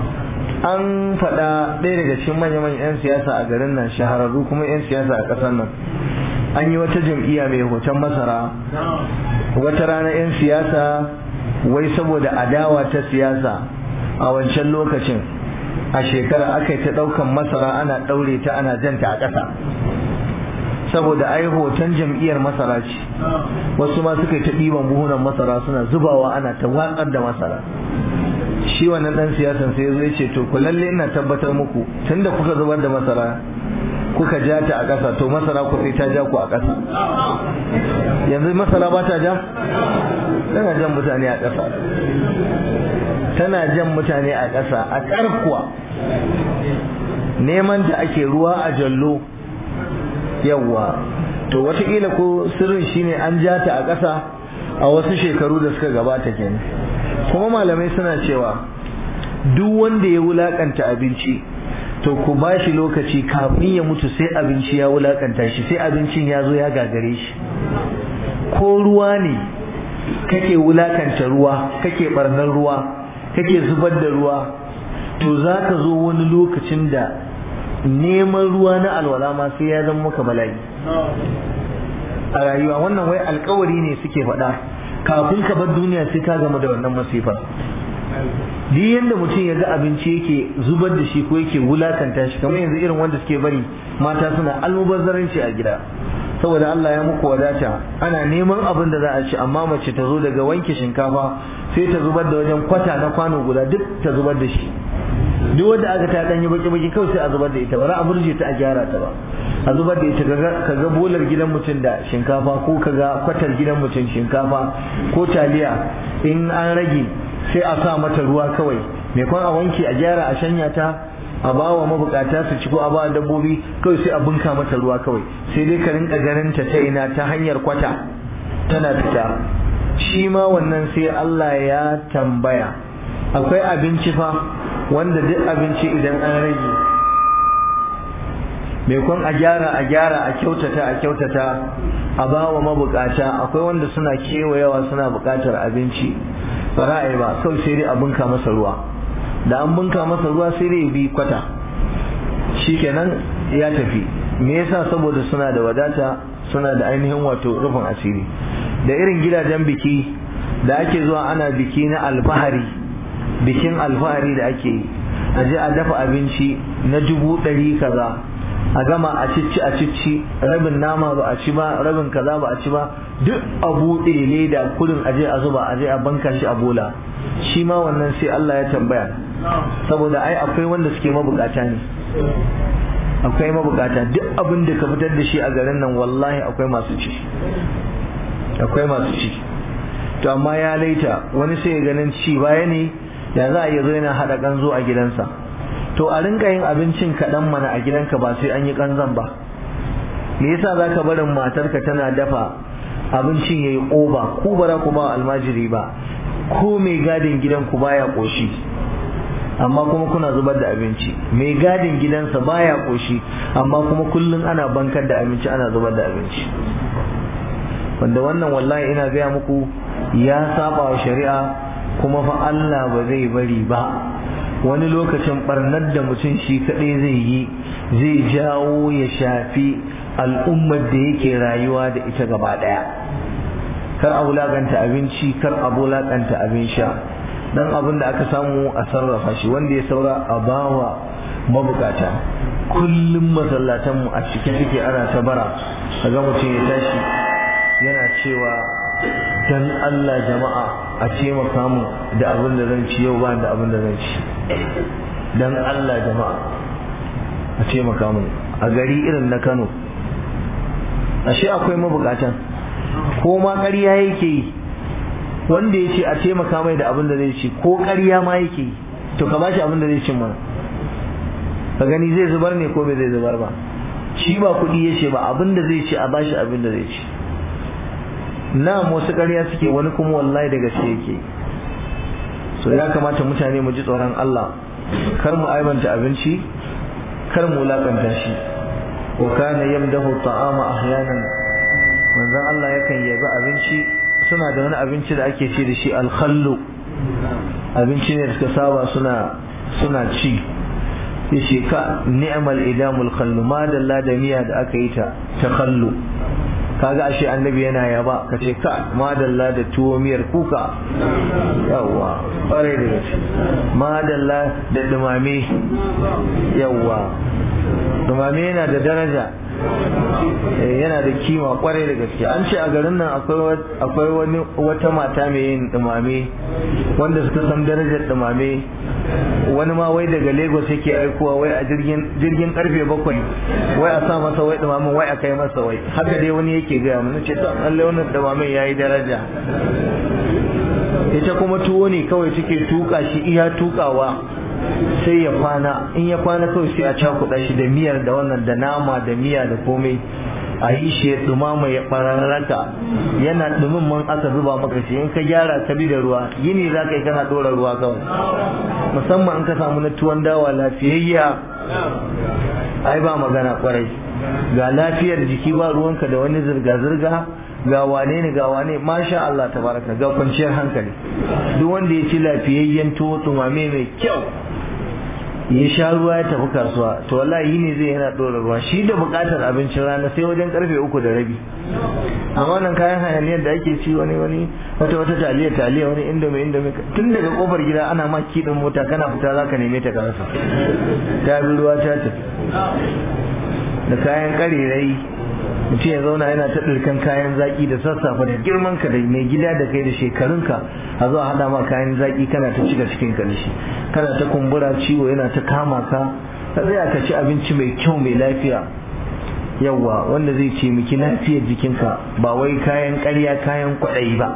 S1: an faɗa ɗaya daga cikin manya-manyan 'yan siyasa a garin nan shahararru kuma 'yan siyasa a ƙasar nan an yi wata jam'iyya mai hoton masara wata rana 'yan siyasa wai saboda adawa ta siyasa a wancan lokacin a shekara aka yi ta ɗaukan masara ana ɗaure ta ana janta a ƙasa saboda ai hoton jam'iyyar masara ce wasu ma suka yi ta ɗiban buhunan masara suna zubawa ana ta watsar da masara shi wannan ɗan siyasan sai zai ce to ku lalle ina tabbatar muku tunda kuka zubar da masara kuka ja ta a ƙasa to masara ku sai ta ja ku a ƙasa yanzu masara ba ta ja tana jan mutane a ƙasa tana jan mutane a ƙasa a ƙarkuwa neman da ake ruwa a jallo yawwa to wataƙila ko sirrin shine an ja ta a ƙasa a wasu shekaru da suka gabata kenan kuma malamai suna cewa duk wanda ya wulakanta abinci to ku ba shi lokaci kafin ya mutu sai abinci ya wulakanta shi sai abincin ya zo ya gagare shi ko ruwa ne kake wulakanta ruwa kake barnar ruwa kake zubar da ruwa to za ka zo wani lokacin da neman ruwa na alwala ma sai ya zama maka bala'i a rayuwa wannan wai alkawari ne suke faɗa kafin ka bar duniya sai ka gama da wannan masifar duk yanda mutum ya ga abinci yake zubar da shi ko yake wulakanta shi kamar yanzu irin wanda suke bari mata suna almubazzaranci a gida saboda Allah ya muku wadata ana neman abin da za a ci amma mace ta zo daga wanke shinkafa sai ta zubar da wajen kwata na kwano guda duk ta zubar da shi duk wanda aka ta danyi baki baki kawai sai a zubar da ita ba za a burje ta a gyara ta ba a zubar da ita ka ga bolar gidan mutum da shinkafa ko ka ga kwatar gidan mutum shinkafa ko taliya in an rage sai a sa mata ruwa kawai mai kwan a wanke a gyara a shanya ta a ba wa mabukata su ci ko a ba dabbobi kawai sai a bunka mata ruwa kawai sai dai ka rinka ganin ta ta ina ta hanyar kwata tana fita shi ma wannan sai Allah ya tambaya akwai abinci fa wanda duk abinci idan an rage mai kwan a gyara a gyara a kyautata a kyautata a ba wa mabukata akwai wanda suna kewayawa suna bukatar abinci ba ra'ayi ba kawai sai dai a bunka masa ruwa da an bunka masa ruwa sai dai bi kwata shikenan ya tafi me yasa saboda suna da wadata suna da ainihin wato rufin asiri da irin gidajen biki da ake zuwa ana biki na alfahari bikin alfahari da ake yi a je a dafa abinci na dubu ɗari kaza a gama a cici a cici rabin nama ba a ci ba rabin kaza ba a ci ba duk a buɗe leda kudin aje a zuba aje a banka shi a bola shi ma wannan sai Allah ya tambaya saboda ai akwai wanda suke mabukata ne akwai mabukata duk abin da ka fitar da shi a garin nan wallahi akwai masu ci akwai masu ci to amma ya laita wani sai ganin ci baya ne ya za a iya zo yana haɗa kanzo a gidansa to a rinka yin abincin kaɗan mana a gidanka ba sai an yi kanzan ba me yasa za ka barin matarka tana dafa abincin ya yi ƙoba ku bara ku ba almajiri ba ko mai gadin gidanku baya ƙoshi amma kuma kuna zubar da abinci mai gadin gidansa baya ƙoshi amma kuma kullum ana bankar da abinci ana zubar da abinci wanda wannan wallahi ina gaya muku ya saba wa shari'a kuma fa Allah ba zai bari ba wani lokacin barnar da mutum shi kaɗai zai yi zai jawo ya shafi al'ummar da yake rayuwa da ita gaba ɗaya kar a wulaƙanta abinci kar a wulaƙanta abin sha dan abin da aka samu a sarrafa shi wanda ya saura a bawa mabukata kullum masallatanmu a cike suke ana ta bara ga mutum ya tashi yana cewa dan Allah jama'a a taimaka mu da abin da zan ci yau ba da abin da zan ci dan Allah jama'a a taimaka mu a gari irin na Kano ashe akwai mabukatan ko ma ƙarya yake yi wanda ya ce a taimaka mai da abin da zai ci ko ƙarya ma yake yi to ka bashi abin da zai ci mana ka gani zai zubar ne ko bai zai zubar ba shi ba kuɗi ya ce ba abin da zai ci a bashi abin da zai ci na wasu ƙarya suke wani kuma wallahi da gaske yake so ya kamata mutane mu ji tsoron Allah kar mu aibanta abinci kar mu wulakanta shi wa kana yamdahu ta'ama ahyanan manzon Allah yakan yabi abinci suna da wani abinci da ake ce da shi alkhallu abinci ne da suka saba suna suna ci yace ka ni'mal idamul khallu ma dalla da miya da aka yi ta ta khallu kaga ashe annabi yana yaba ka ce ka madalla da tuwo miyar kuka yawwa kwarai da gaske madalla da dumame yawwa dumame yana da daraja yana da kima kwarai da gaske an ce a garin nan akwai wani wata mata mai yin dumame wanda suka san darajar dumame wani ma wai daga lagos yake aikowa wai a jirgin karfe bakwai wai a sa masa wai dumamin wai a kai masa wai haka dai wani yake gaya mun ce to Allah wannan dumamin yayi daraja ita kuma tuwo ne kawai take tuka shi iya tukawa sai ya kwana in ya kwana kawai sai a cakuɗa shi da miyar da wannan da nama da miya da komai a yi shi ya dumama ya bararraka yana dumin man aka zuba maka shi in ka gyara ka bi da ruwa yini za ka yi kana ɗora ruwa kawai musamman in ka samu na tuwon dawa lafiyayya ai ba magana kwarai ga lafiyar jiki ba ruwanka da wani zirga-zirga ga wane ne ga wane masha Allah tabaraka ga kwanciyar hankali duk wanda ya ci lafiyayyen tuwo tumame mai kyau ya sha ruwa ya tafi kasuwa to wallahi yi ne zai yana ɗora ruwa shi da buƙatar abincin rana sai wajen karfe uku da rabi amma wannan kayan hayaniyar da ake ci wani wani wata wata taliya taliya wani indomi indomi tun daga kofar gida ana ma kiɗin mota kana fita za ka neme ta ka rasa ta bi ruwa ta tafi da kayan ƙarirai mutum ya zauna yana ta ɗirkan kayan zaƙi da sassafe da girman ka da mai gida da kai da shekarunka a zuwa haɗa ma kayan zaƙi kana ta cika cikin ka da shi kana ta kumbura ciwo yana ta kama ka ka tsaya ka ci abinci mai kyau mai lafiya yawwa wanda zai ce miki lafiyar jikinka ba wai kayan ƙarya kayan kwaɗayi ba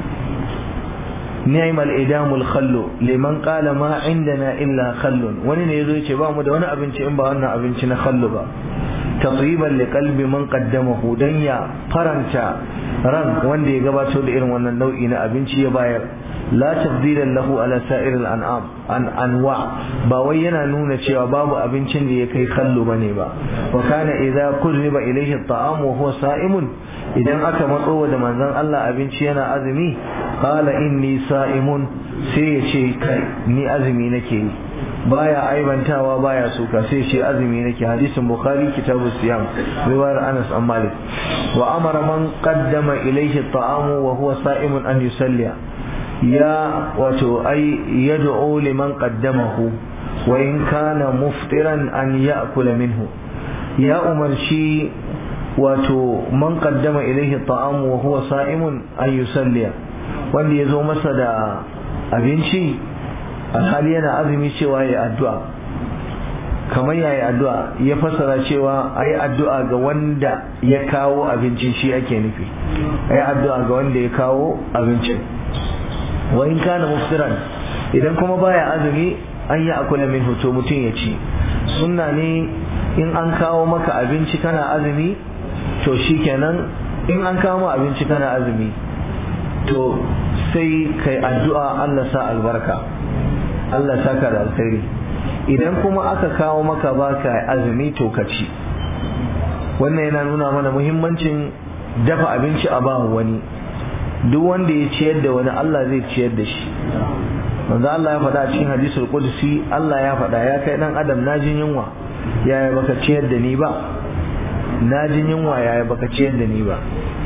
S1: ni'im al-idamul khallu liman qala ma indana illa khallun wani ne yazo ce ba mu da wani abinci in ba wannan abinci na khallu ba tatyiban li qalbi man qaddamahu dan ya faranta ran wanda ya gabato da irin wannan nau'i na abinci ya bayar la tabdilan lahu ala sa'ir al-an'am an anwa ba wai yana nuna cewa babu abincin da ya kai kallo bane ba wa kana idza qurriba ilayhi at-ta'am wa huwa sa'imun idan aka matso da manzon Allah abinci yana azumi qala inni sa'imun sai ya ce kai ni azumi nake yi baya aibantawa baya suka sai ce azumi nake hadisin bukhari kitabu siyam riwayar anas an malik wa amara man qaddama ilayhi at-ta'am wa huwa sa'imun an yusalliya ya wato ai yad'u liman qaddamahu wa in kana muftiran an ya'kula minhu ya umarci wato man qaddama ilayhi ta'am wa huwa sa'imun an yusalliya wanda yazo masa da abinci alhali yana azumi cewa ya addu'a kamar yayi addu'a ya fassara cewa ayi addu'a ga wanda ya kawo abincin shi ake nufi ayi addu'a ga wanda ya kawo abincin wa in kana muftiran idan kuma baya azumi an yi akula min hoto mutum ya ci sunna ne in an kawo maka abinci kana azumi to shikenan in an kawo ma abinci kana azumi to sai kai addu'a Allah sa albarka Allah saka da alkhairi idan kuma aka kawo maka baka azumi to ka ci wannan yana nuna mana muhimmancin dafa abinci a ba wani duk wanda ya ciyar da wani Allah zai ciyar da shi manzo Allah ya faɗa a cikin hadisul qudsi Allah ya faɗa ya kai dan adam na jin yunwa yaya baka ciyar da ni ba na jin yunwa yaya baka ciyar da ni ba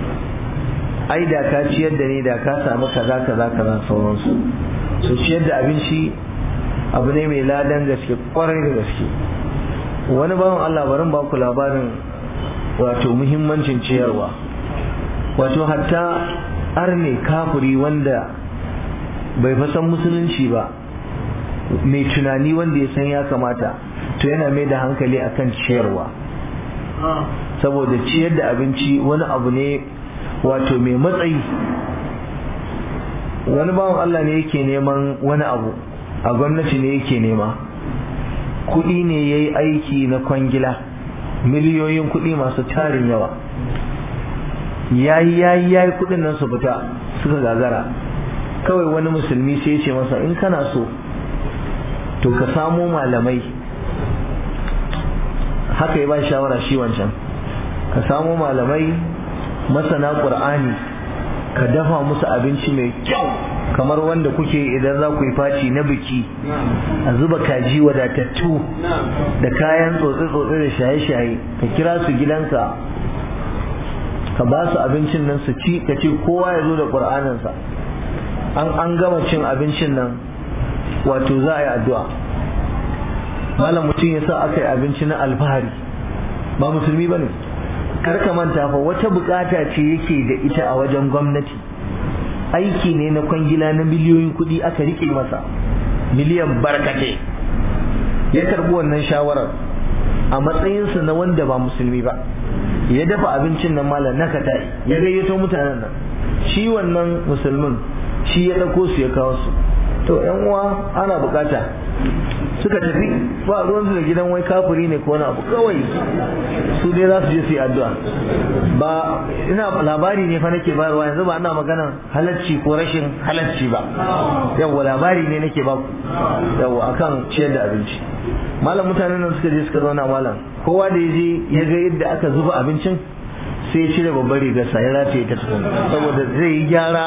S1: ai da ka ciyar da ni da ka samu kaza kaza kaza sauransu so ciyar da abinci abu ne mai ladan gaske kwarai da gaske wani bawan Allah barin ba ku labarin wato muhimmancin ciyarwa wato hatta arne kafuri wanda bai fasan musulunci ba mai tunani wanda ya san ya kamata to yana mai da hankali akan ciyarwa saboda ciyar da abinci wani abu ne wato mai matsayi wani bawan Allah ne yake neman wani abu a gwamnati ne yake nema kuɗi ne ya yi aiki na kwangila miliyoyin kuɗi masu tarin yawa yayi yayi yayi kuɗin nan su fita suka gagara kawai wani musulmi sai ya ce masa in kana so to ka samo malamai haka ya ba shawara shi wancan ka samo malamai masana ƙur'ani ka dafa musu abinci mai kyau kamar wanda kuke idan za ku yi faci na biki a zuba kaji wadatattu da kayan tsotse-tsotse da shaye-shaye ka kira su gidanka ka ba su abincin nan su ci ka ce kowa ya zo da ƙur'aninsa an an gama cin abincin nan wato za a yi addu'a malam mutum ya sa aka yi abinci na alfahari ba musulmi ba ne ka manta fa wata bukata ce yake da ita a wajen gwamnati aiki ne na kwangila na miliyoyin kuɗi aka rike masa miliyan barkate ya karbi wannan shawarar a matsayinsa na wanda ba musulmi ba ya dafa abincin nan malam na kata ya gayyato mutanen nan shi wannan musulmin shi ya ɗauko su ya kawo su to yan uwa ana bukata suka tafi ba ruwan da gidan wai kafiri ne ko wani abu kawai su dai za su je su yi addu'a ba ina labari ne fa nake bayarwa yanzu ba ina magana halacci ko rashin halacci ba yawa labari ne nake ba ku yawa akan ciyar da abinci malam mutanen nan suka je suka zauna malam kowa da ya je ya ga yadda aka zuba abincin sai ya cire babbar rigarsa ya rataye ta tukun saboda zai yi gyara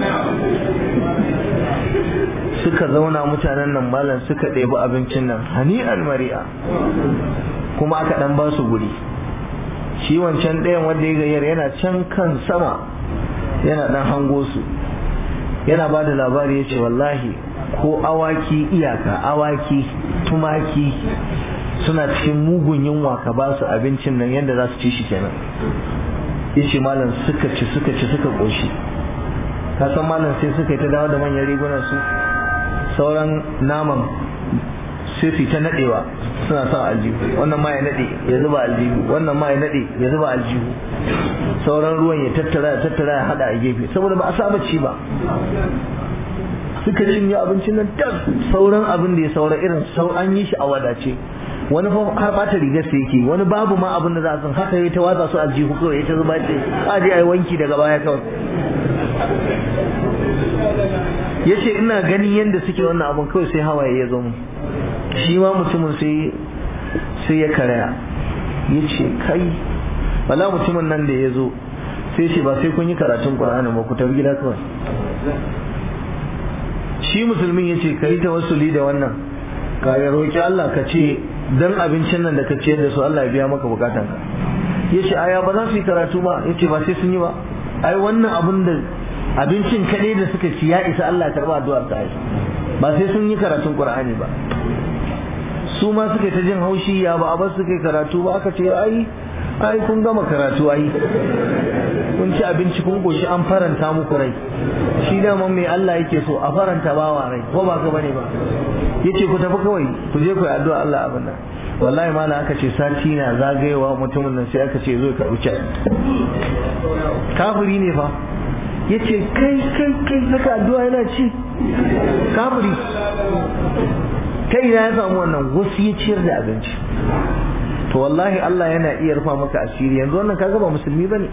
S1: suka zauna mutanen nan malam suka ɗebi abincin nan hani almari'a kuma aka ɗan ba su guri shi wancan ɗayan wanda ya gayyar yana can kan sama yana ɗan hango su yana ba da labari ya ce wallahi ko awaki iyaka awaki tumaki suna cikin mugun yunwa ka ba su abincin nan yadda za su ci shi kenan ya ce malam suka ci suka ci suka ƙoshi ka san malam sai suka yi ta dawo da manyan rigunan su sauran naman sai su ta nadewa suna sa aljihu wannan ma ya nade ya zuba aljihu wannan ma ya nade ya zuba aljihu sauran ruwan ya tattara ya tattara ya hada a gefe saboda ba a saba ci ba suka cinye abincin nan tas sauran abin da ya saura irin sau an yi shi a wadace wani fa har bata rigar sa yake wani babu ma abin da za a san haka ya ta watsa su aljihu kawai ya ta zuba ce a je a yi wanki daga baya kawai ya ce ina ganin yadda suke wannan abin kawai sai hawaye ya zo mu shi ma mutumin sai sai ya karaya ya ce kai wala mutumin nan da ya zo sai ce ba sai kun yi karatun ƙur'ani ba ku tafi gida kawai shi musulmin ya ce ka yi tawassuli da wannan ka ya roƙi Allah ka ce dan abincin nan da ka ciyar da su Allah ya biya maka bukatan ka ya ce aya ba za su yi karatu ba ya ce ba sai sun yi ba ai wannan abin da abincin kaɗai da suka ci ya isa Allah ya karɓa addu'ar ta ba sai sun yi karatun Qur'ani ba su ma suka ta jin haushi ya ba a ba suka yi karatu ba aka ce ai ai kun gama karatu ai kun ci abinci kun goshi an faranta muku rai shi dama mai Allah yake so a faranta bawa rai ko ba ka bane ba yace ku tafi kawai ku je ku yi addu'a Allah abin nan wallahi malam aka ce sati na zagayewa mutumin nan sai aka ce zo ka wuce kafiri ne fa yace kai kai kai haka addu'a yana ci kafiri kai ya samu wannan wasu ya ciyar da abinci to wallahi Allah yana iya rufa maka asiri yanzu wannan kaga ba musulmi bane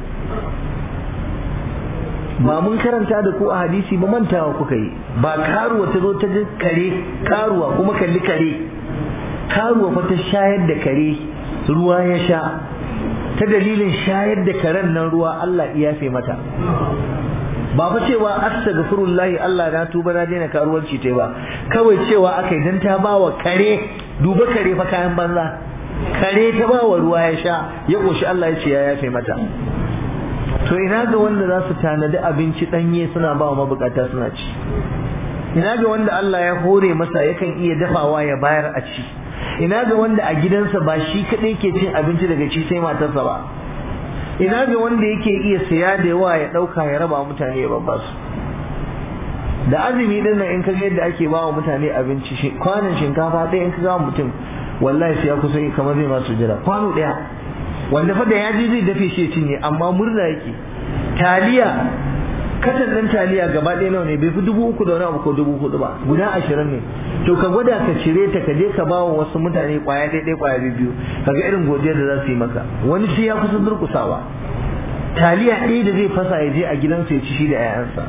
S1: ba mun karanta da ku a hadisi ba mantawa kuka yi ba karuwa ta zo ta ji kare karuwa kuma kalli kare karuwa fa ta shayar da kare ruwa ya sha ta dalilin shayar da karen nan ruwa Allah ya yafe mata ba fa cewa astaghfirullahi Allah na tuba na daina karuwanci tai ba kawai cewa akai dan ta bawa kare duba kare fa kayan banza kare ta bawa ruwa ya sha ya koshi Allah ya ce ya yafe mata to ina ga wanda za su tanadi abinci danye suna ba wa mabukata suna ci ina ga wanda Allah ya hore masa yakan iya dafawa ya bayar a ci ina ga wanda a gidansa ba shi kadai ke cin abinci daga ci sai matarsa ba ina ga wanda yake iya saya da yawa ya dauka ya raba mutane ya babba su da azumi din nan in ka ga yadda ake ba wa mutane abinci kwanan shinkafa ɗaya in ka ga mutum wallahi sai ya kusa kamar zai masu jira kwano ɗaya wanda fa da ya ji zai dafe shi ya cinye amma murna yake taliya katan ɗin taliya gaba ɗaya nawa ne bai fi dubu uku da wani abu ko dubu hudu ba guda ashirin ne to ka gwada ka cire ta ka je ka ba wa wasu mutane kwaya ɗaya kwaya biyu kaga irin godiyar da za su yi maka wani sai ya kusa durkusawa taliya ɗaya da zai fasa ya je a gidansa ya ci shi da 'ya'yansa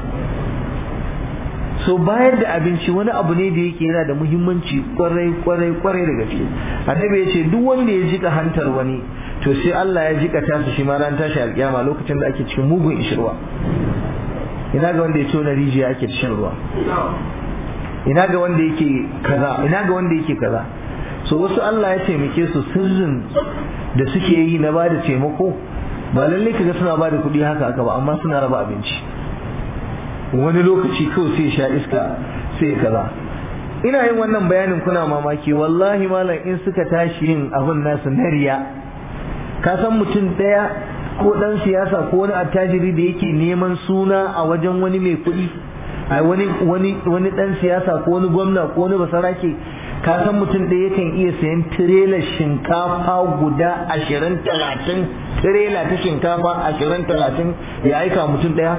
S1: so bayar da abinci wani abu ne da yake yana da muhimmanci kwarai kwarai kwarai da gaske annabi ya ce duk wanda ya jika hantar wani to sai Allah ya jika tasa shi ma ran tashi alƙiyama lokacin da ake cikin mugun ishirwa ina ga wanda ya tona rijiya ake cikin ruwa ina ga wanda yake kaza ina ga wanda yake kaza so wasu Allah ya taimake su sirrin da suke yi na bada taimako ba lalle kaga suna bada kuɗi haka haka ba amma suna raba abinci wani lokaci kawai sai sha iska sai kaza ina yin wannan bayanin kuna mamaki wallahi malam in suka tashi yin abin nasu na riya ka san mutum ɗaya ko ɗan siyasa ko wani attajiri da yake neman suna a wajen wani mai kuɗi a wani wani wani ɗan siyasa ko wani gwamna ko wani basarake ka san mutum ɗaya yakan iya sayan tirelar shinkafa guda ashirin talatin tirela ta shinkafa ashirin talatin ya aika mutum ɗaya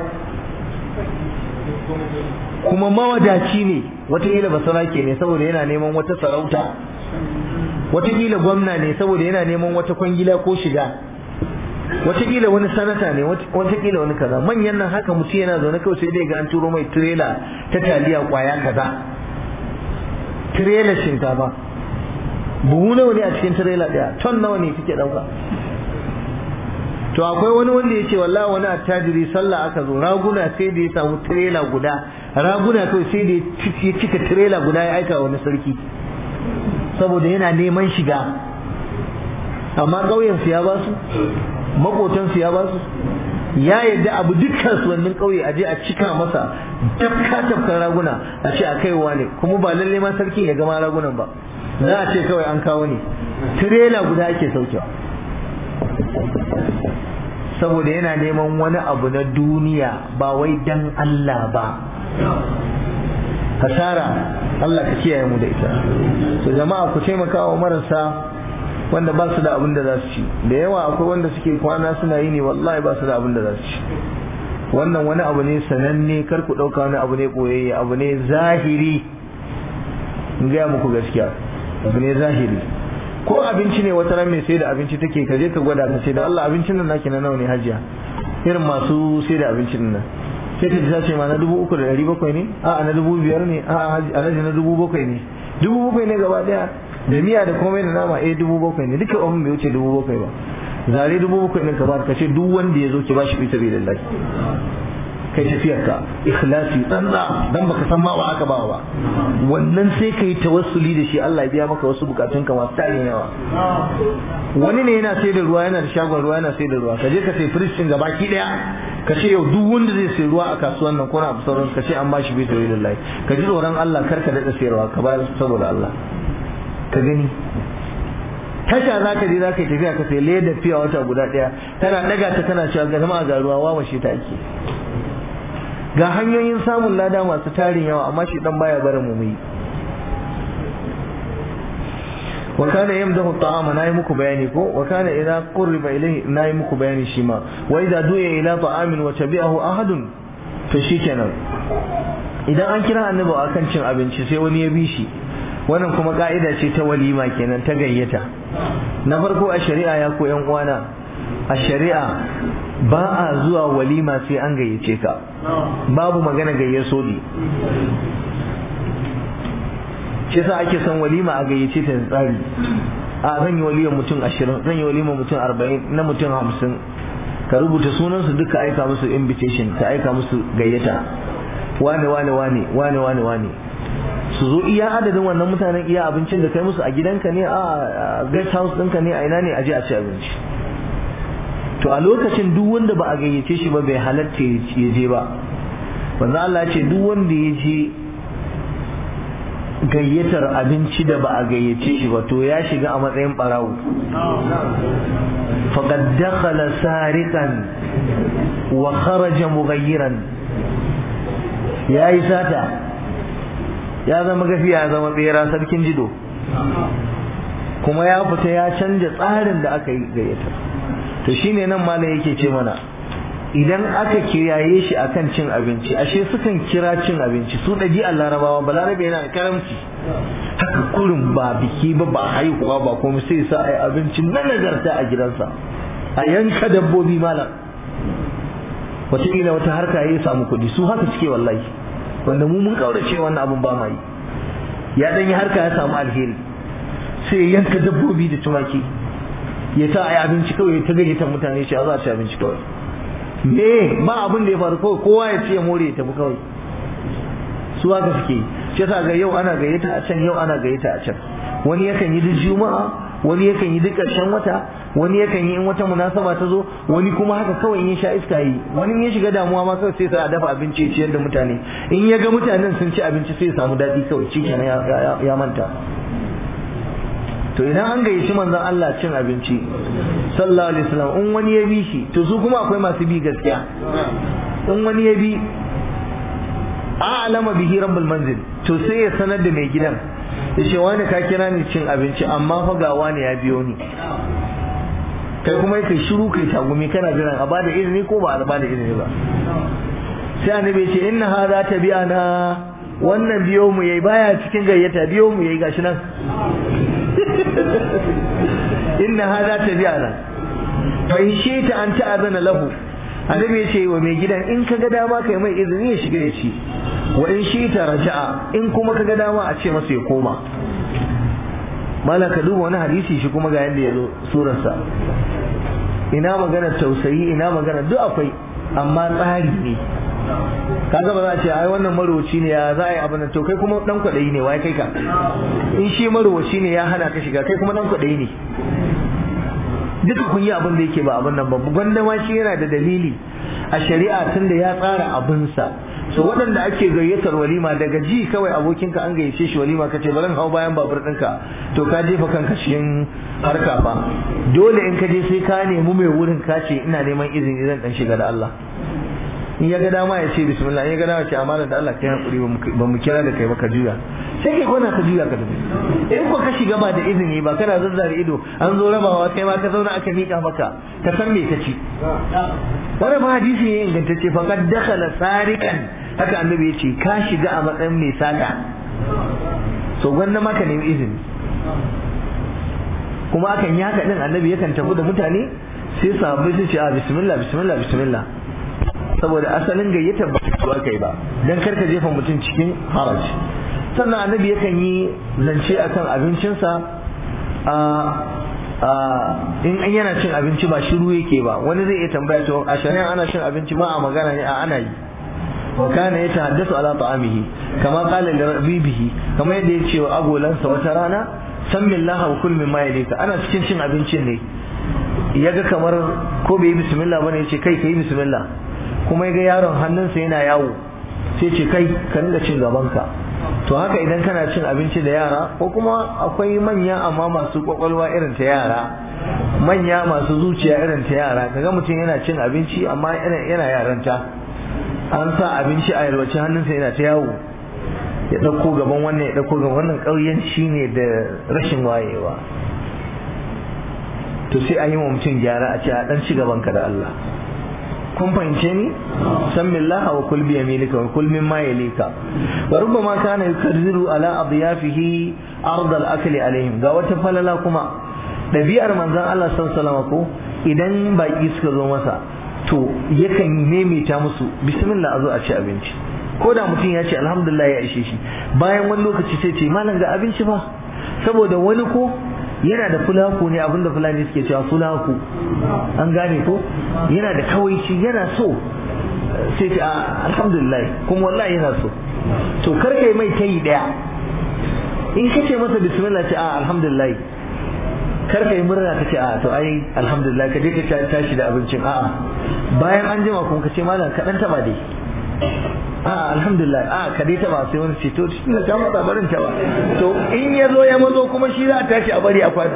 S1: kuma mawadaci ne watakila basarake ne saboda yana neman wata sarauta watakila gwamna ne saboda yana neman wata kwangila ko shiga watakila wani sanata ne watakila wani kaza manyan nan haka mutum yana zaune kawai sai dai ga an turo mai tirela ta taliya kwaya kaza tirela shinkafa buhu nawa ne a cikin tirela daya ton nawa ne kike dauka to akwai wani wanda ya ce wallahi wani attajiri sallah aka zo raguna sai da ya samu tirela guda raguna kawai sai da ya cika tirela guda ya aika wani sarki saboda yana neman shiga amma ƙauyensu ya ba su maƙotansu ya ba su ya yadda abu duk kasuwannin ƙauye a je a cika masa tafka tafkan raguna a ce a kaiwa ne kuma ba lalle ma sarkin ya gama ragunan ba za a ce kawai an kawo ne tirela guda ake saukewa saboda yana neman wani abu na duniya ba wai dan Allah ba hasara Allah ka kiyaye mu da ita so jama'a ku taimaka wa marasa wanda ba su da abin da za su ci da yawa akwai wanda suke kwana suna yi ne wallahi ba su da abin da za su ci wannan wani abu ne sananne kar ku ɗauka wani abu ne ɓoyayye abu ne zahiri in gaya muku gaskiya abu ne zahiri ko abinci ne wata ran mai sai da abinci take ka je ka gwada ka ce da Allah abincin nan naki na nawa ne hajiya irin masu sai da abincin nan sai ta ji ta ce ma na dubu uku da ɗari bakwai ne a na dubu biyar ne a alhaji na dubu bakwai ne dubu bakwai ne gaba ɗaya da miya da komai da nama eh dubu bakwai ne duka abin bai wuce dubu bakwai ba zare dubu bakwai ɗin ka ba ka ce duk wanda ya zo ki ba shi fi sabi lillahi kai tafiyar ka ikhlasi tsantsa dan baka san ma wa aka ba ba wannan sai kai tawassuli da shi Allah ya biya maka wasu bukatun ka masu tarin yawa wani ne yana sai da ruwa yana da shagon ruwa yana sai da ruwa ka je ka sai firishin gaba ki daya ka ce yau duk wanda zai sai ruwa a kasuwan nan ko na abu sauran ka ce an ba shi bi sabilillahi ka ji tsoron Allah kar ka daɗa sayarwa ka bayar saboda Allah ka gani tasha za ka je za ka yi tafiya ka sai leda fiya wata guda ɗaya tana ɗaga ta tana cewa ga zama ga ruwa wawashe ta ake ga hanyoyin samun lada masu tarin yawa amma shi dan baya barin mu yi wa kana yamdahu ta'ama nayi muku bayani ko wa kana idza qurriba ilayhi nayi muku bayani shi ma wa idza du'a ila ta'amin wa tabi'ahu ahadun to shikenan idan an kira annabi akan cin abinci sai wani ya bi shi wannan kuma ka'ida ce ta walima kenan ta gayyata na farko a shari'a ya ko yan uwana a shari'a ba a zuwa walima sai an gayyace ka babu magana gayyaso ne shi yasa ake son walima a gayyace ta da tsari a zan yi walimar mutum ashirin zan yi walimar mutum arba'in na mutum hamsin ka rubuta sunansu duka aika musu invitation ka aika musu gayyata wane wane wane wane wane wane su zo iya adadin wannan mutanen iya abincin da kai musu a gidanka ne a guest house ɗinka ne a ina ne a je a ci abinci to a lokacin duk wanda ba a gayyace shi ba bai halatta ya je ba manzo Allah ce duk wanda ya je gayyatar abinci da ba a gayyace shi ba to ya shiga a matsayin barawo faqad dakhala sariqan wa kharaja mughayyiran yayi sata ya zama gafiya ya zama bera sarkin jido kuma ya fita ya canja tsarin da aka yi gayyatar to shine nan malam yake ce mana idan aka kiyaye shi akan cin abinci ashe sukan kira cin abinci su ɗabi'ar larabawa balarabe yana da karamci haka kurin ba biki ba ba haihuwa ba kuma sai sa ai abinci na nagarta a gidansa a yanka dabbobi malam wataƙila wata harka ya samu kuɗi su haka suke wallahi wanda mu mun kaurace wannan abun ba ma yi ya ɗan yi harka ya samu alheri sai yanka dabbobi da tumaki ya sa a yi abinci kawai ta gayyata mutane shi a za a ci abinci kawai me ba abin da ya faru kawai kowa ya ce ya more ya tafi kawai su haka suke shi yasa ga yau ana gayyata a can yau ana gayyata a can wani yakan yi duk juma'a wani yakan yi duk ƙarshen wata wani yakan yi in wata munasaba ta zo wani kuma haka kawai in ya sha iska yi wani ya shiga damuwa ma kawai sai sa a dafa abinci ya ciyar da mutane in ya ga mutanen sun ci abinci sai ya samu daɗi kawai shi ya manta to idan an gayyaci manzon Allah cin abinci sallallahu alaihi wasallam in wani ya bi shi to su kuma akwai masu bi gaskiya in wani ya bi a'lama bihi rabbul manzil to sai ya sanar da mai gidan ya ce wani ka kira ni cin abinci amma fa ga wani ya biyo ni kai kuma kai shiru kai tagumi kana jiran a bada izini ko ba a bada izini ba sai annabi ya ce inna hadha tabi'ana wannan biyo mu yayi baya cikin gayyata biyo mu yayi gashi nan inna hadha tabi'ana fa in shi'ta an ta'azana lahu annabi ya ce wa mai gidan in ka ga dama kai mai izini ya shiga ya ci wa in shi'ta raja'a in kuma ka ga dama a ce masa ya koma mala ka duba wani hadisi shi kuma ga yadda ya zo surarsa ina magana tausayi ina magana duk akwai amma tsari ne kaga ba za a ce ai wannan marowaci ne ya za a yi abin to kai kuma dan kwaɗayi ne wai kai ka in shi marowaci ne ya hana ka shiga kai kuma dan kwaɗayi ne duka kun yi abin da yake ba abin nan ba gwanda ma shi yana da dalili a shari'a tun da ya tsara abinsa so waɗanda ake gayyatar walima daga ji kawai abokinka an gayyace shi walima kace bari hau bayan babur ɗinka to ka jefa kanka cikin harka fa dole in ka je sai ka nemi mai wurin ka ce ina neman izini zan dan shiga da Allah in ya ga dama ya ce bismillah in ya ga dama ce amana da Allah kai hakuri ba mu kira da kai ba ka juya sai kai kona ka juya ka tafi in ko ka shiga ba da izini ba kana zazzare ido an zo rabawa kai ma ka zauna aka mika maka ka san me ka ci wani ba hadisi ne ingantacce fa kad dakhala sariqan haka annabi ya ce ka shiga a matsayin mai saka so gwanda ma ka nemi izini kuma akan yi haka din annabi yakan tafi da mutane sai sahabbai su ce a bismillah bismillah bismillah saboda asalin gayyatar ba su kai ba dan karka jefa mutum cikin haraj sannan annabi yakan yi zance akan abincinsa a in an yana cin abinci ba shiru yake ba wani zai iya tambaya to a shari'a ana cin abinci ba a magana ne a ana yi kana ya tahaddasu ala ta'amihi kama qala li rabibihi kama yadda ya ce wa agolansa wata rana sammillaha wa kul mimma yalika ana cikin cin abincin ne yaga kamar ko bai yi bismillah bane ya ce kai kai bismillah kuma ya ga yaron hannunsa yana yawo sai ce kai ka dinga cin gabanka to haka idan kana cin abinci da yara ko kuma akwai manya amma masu kwakwalwa irin ta yara manya masu zuciya irin ta yara kaga mutum yana cin abinci amma yana yaranta an sa abinci a yalwace hannunsa yana ta yawo ya ɗauko gaban wannan ya ɗauko gaban wannan ƙauyenci ne da rashin wayewa to sai an yi wa mutum gyara a ce a ɗan ci gabanka da Allah kun fahimce ni san billaha wa kul bi yaminika wa kul mimma yalika wa rubbama kana yukarriru ala adyafihi ard al akli alaihim ga wata falala kuma dabi'ar manzon Allah sallallahu alaihi ko idan baki suka zo masa to yakan maimaita musu bismillah a zo a ci abinci ko da mutum ya ce alhamdulillah ya ishe shi bayan wani lokaci sai ce malam ga abinci fa saboda wani ko yana da fulaku ne abinda fulani suke cewa fulaku an gane ko yana da kawaici yana so sai ce alhamdulillah kuma wallahi yana so to kar kai mai tayi daya in ka ce masa bismillah ce a alhamdulillah kar kai murna ka ce a to ai alhamdulillah ka je ka tashi da abincin a'a bayan an jima kuma ka ce malam ka dan taba dai a alhamdulillah a ka dai taba sai wani ce to tun da ka matsa barin taba to in ya zo ya mazo kuma shi za a tashi a bari a kwana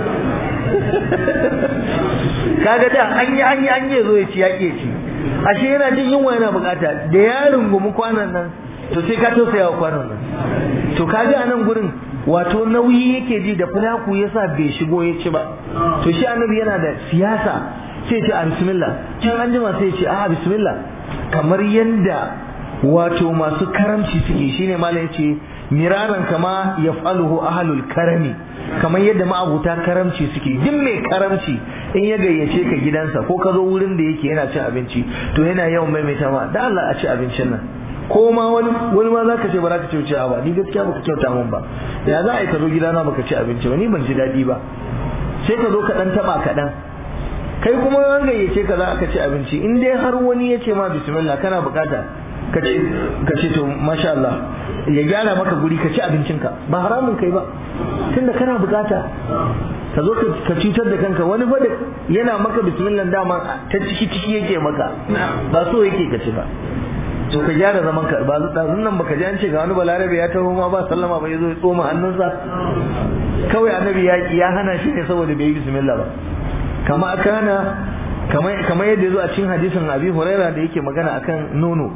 S1: kaga da an yi an yi an yi zo ya ci ya ke ci ashe yana jin yunwa yana bukata da ya rungumi kwanan nan to sai ka tausaya wa kwanan nan to kaga a nan gurin wato nauyi yake ji da fulaku yasa bai shigo ya ci ba to shi annabi yana da siyasa sai ce a bismillah can an jima sai ce a bismillah kamar yanda wato masu karamci suke shine malam yace miraran kama yaf'aluhu ahlul karami kamar yadda ma'abuta karamci suke duk mai karamci in ya gayyace ka gidansa ko ka zo wurin da yake yana cin abinci to yana yawan maimaita ma da Allah a ci abincin nan ko ma wani wani ma zaka ce ba za ka ci wuce ba ni gaskiya baka kyauta min ba ya za a yi ka zo gidana baka ci abinci ba ni ban ji daɗi ba sai ka zo ka dan taba kaɗan kai kuma an gayyace ka za ka ci abinci in dai har wani ya ce ma bismillah kana bukata ka ce to masha Allah ya gyara maka guri ka ci abincinka ba haramun kai ba tunda kana bukata ka zo ka cutar da kanka wani fa yana maka bismillah dama ta ciki ciki yake maka ba so yake ka ci ba to ka gyara zaman ka ba dazun nan baka ji an ce ga wani balarabe ya taho ma ba sallama ba yazo ya tsoma hannunsa kawai annabi ya ya hana shi ne saboda bai yi bismillah ba kama kana kamar yadda yazo a cikin hadisin Abi Hurairah da yake magana akan nono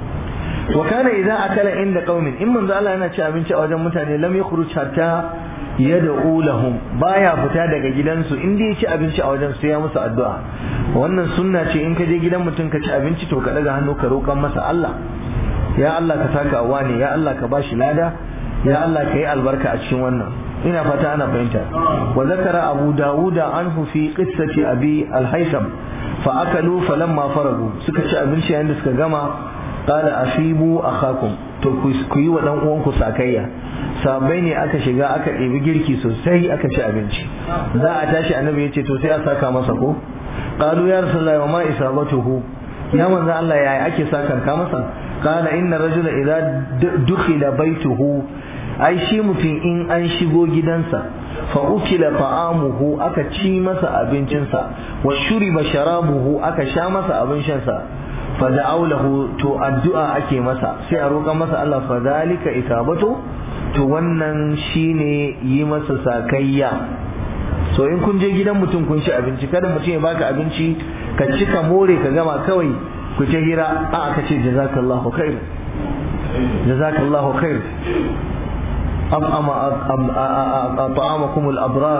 S1: wa kana idza akala inda qaumin in manzo Allah yana ci abinci a wajen mutane lam yakhruj hatta yad'u lahum baya fita daga gidansu in dai ci abinci a wajen sai ya musu addu'a wannan sunna ce in ka je gidan mutum ka ci abinci to ka daga hannu ka roƙan masa Allah ya Allah ka saka wani ya Allah ka bashi lada ya Allah ka yi albarka a cikin wannan ina fata ana fahimta wa zakara abu dawuda anhu fi qissati abi al-haytham fa akalu falamma faragu suka ci abinci yayin da suka gama qala afibu akhakum to ku yi wa dan uwanku sakayya sabai ne aka shiga aka ɗebi girki sosai aka ci abinci za a tashi annabi ya ce to sai a saka masa ko qalu ya rasulullahi wa ma isabatuhu ya manzo Allah yaya ake sakan ka masa qala inna rajula idza dukhila baituhu ai shi mutum in an shigo gidansa fa ukila ta'amuhu aka ci masa abincinsa wa shuriba sharabuhu aka sha masa abin shansa fa da'awlahu to addu'a ake masa sai a roƙa masa Allah fa zalika isabatu to wannan shine yi masa sakayya so in kun je gidan mutum kun ci abinci kada mutum ya baka abinci ka ci ka more ka gama kawai ku ta hira a aka ce jazakallahu khair jazakallahu khair أطعم أطعمكم الأبرار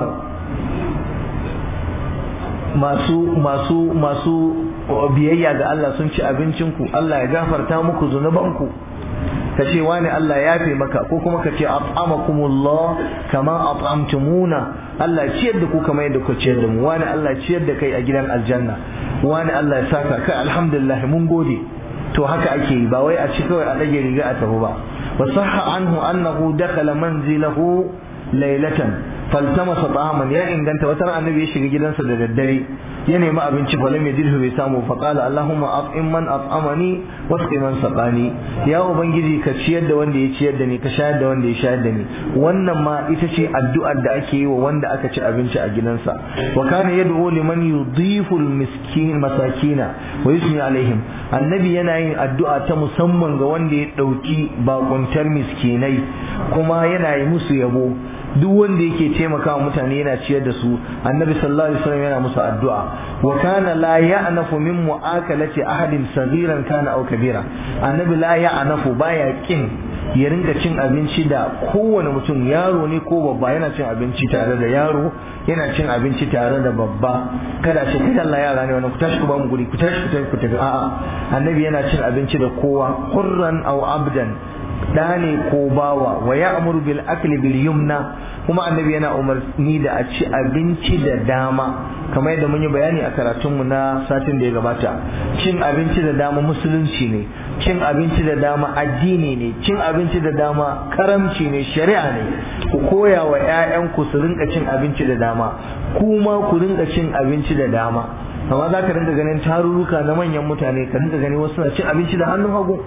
S1: masu masu masu biyayya ga Allah sun ci abincinku Allah ya gafarta muku zunubanku ka ce wani Allah ya fi maka ko kuma ka ce at'amakumullah kama at'amtumuna Allah ciyar da ku kamar yadda ku ciyar da mu wani Allah ciyar da kai a gidan aljanna wani Allah ya saka kai alhamdulillah mun gode to haka ake yi ba wai a ci kawai a dage riga a tafi ba وصح عنه أنه دخل منزله ليلة فالتمس طعاما يا إن كنت وترى النبي يشغل جدا سدد الدري يعني ما أبن فلم يجده بسامه فقال اللهم أطعم من أطعمني واسق من سقاني يا أبنجي كشيد وندي يشيدني كشاهد وندي يشاهدني وانا ما إتشي الدعاء دعكي ووانا أكتش أبن أجنانسا وكان يدعو لمن يضيف المسكين مساكين ويثني عليهم annabi yana yin addu'a ta musamman ga wanda ya ɗauki bakuntar miskinai kuma yana yi musu yabo duk wanda yake taimakawa mutane yana ciyar da su annabi sallallahu alaihi wasallam yana musu addu'a wa kana la ya'nafu min mu'akalati ahadin saghiran kana aw kabira annabi la ya'nafu baya kin ya ringa cin abinci da kowane mutum yaro ne ko babba yana cin abinci tare da yaro yana cin abinci tare da babba kada ce kai Allah yara ne wannan ku tashi ku ba mu guri ku tashi ku tafi ku tafi a'a annabi yana cin abinci da kowa hurran aw abdan da ne ko bawa wa ya'muru bil akli bil yumna kuma annabi yana umarni da a ci abinci da dama kamar yadda mun yi bayani a karatunmu na satin da ya gabata cin abinci da dama musulunci ne cin abinci da dama addini ne cin abinci da dama karamci ne shari'a ne ku koya wa 'ya'yanku su rinka cin abinci da dama kuma ku rinka cin abinci da dama amma za ka rinka ganin tarurruka na manyan mutane ka rinka gani wasu na cin abinci da hannun hagu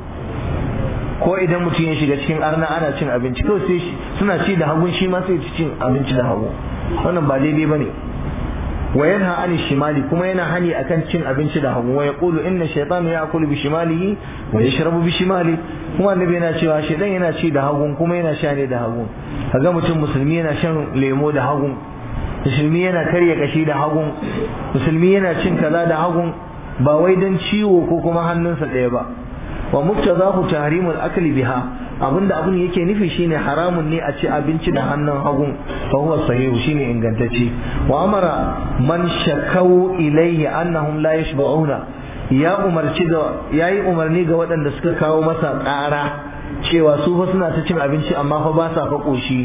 S1: ko idan mutum ya shiga cikin arna ana cin abinci kawai sai suna ci da hagun shi ma sai ci cin abinci da hagu wannan ba daidai bane wa yanha an shimali kuma yana hani akan cin abinci da hagu wa yaqulu inna shaytana ya'kulu bi shimalihi wa yashrabu bi shimali kuma annabi yana cewa shaytan yana ci da hagun kuma yana sha ne da hagun kaga mutum musulmi yana shan lemo da hagun musulmi yana karya kashi da hagun musulmi yana cin kaza da hagun ba wai dan ciwo ko kuma hannunsa ɗaya ba wa muktazahu tahrimul akli biha abinda abun yake nufi shine haramun ne a ci abinci da hannun hagun fa huwa sahihu shine ingantacce wa amara man shakau ilayhi annahum la yashba'una ya umarci da yayi umarni ga waɗanda suka kawo masa ƙara cewa su fa suna ta cin abinci amma fa ba sa fa koshi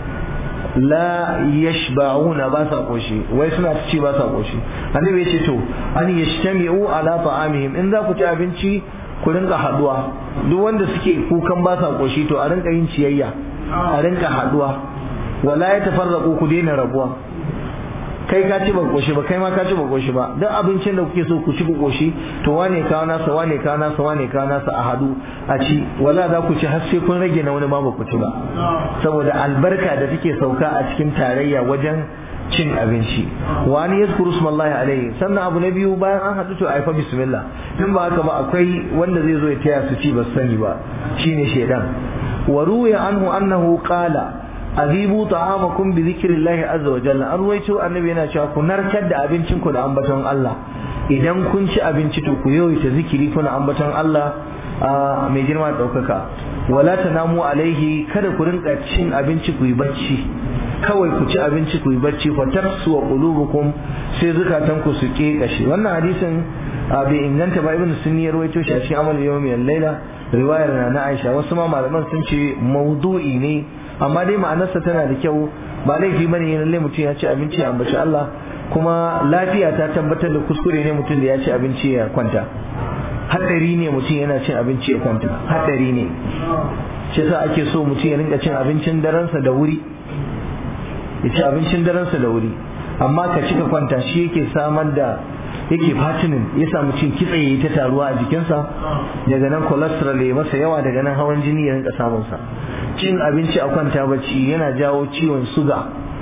S1: la yashba'una ba sa koshi wai suna ta ci ba sa koshi annabi ya ce to an yashtami'u ala ta'amihim in za ku ci abinci ku rinka haduwa duk wanda suke kukan ba sa koshi to a rinka yin ciyayya a rinka haduwa wala ya tafarraqu ku daina rabuwa kai ka ci ba koshi ba kai ma ka ci ba koshi ba duk abincin da kuke so ku ci ku koshi to wane kawo nasa wane kawo nasa wane kawo nasa a hadu a ci wala za ku ci har sai kun rage na wani ma ba ku ci ba saboda albarka da take sauka a cikin tarayya wajen cin abinci wani yazkuru smallahi alaihi sannan abu na biyu bayan an haɗu to aifa bismillah in ba haka ba akwai wanda zai zo ya taya su ci ba sani ba shine shedan wa ruya anhu annahu qala azibu ta'amakum bi zikrillahi azza wa jalla an ruwaito annabi yana cewa ku narkar da abincin ku da ambaton Allah idan kun ci abinci to ku yawaita zikiri kuna ambaton Allah mai girma da ɗaukaka wala tanamu alaihi kada ku rinka cin abinci ku yi bacci kawai ku ci abinci ku yi bacci fa tafsu wa qulubukum sai zukatan ku su kekashe wannan hadisin bai inganta ba ibnu sunni ya rawaito shi a cikin amal yawmi al-laila riwayar na na Aisha wasu ma malaman sun ce maudu'i ne amma dai ma'anarsa tana da kyau ba laifi bane yin lalle mutum ya ci abinci ya ambaci Allah kuma lafiya ta tabbatar da kuskure ne mutum da ya ci abinci ya kwanta hadari ne mutum yana cin abinci ya kwanta hadari ne shi yasa ake so mutum ya rinka cin abincin daransa da wuri ya ci abincin daransa da wuri amma ka cika kwanta shi yake samar da yake fatinin ya samu cin kitse yayi ta taruwa a jikinsa daga nan cholesterol ya masa yawa daga nan hawan jini ya rinka samun sa cin abinci a kwanta bacci yana jawo ciwon suga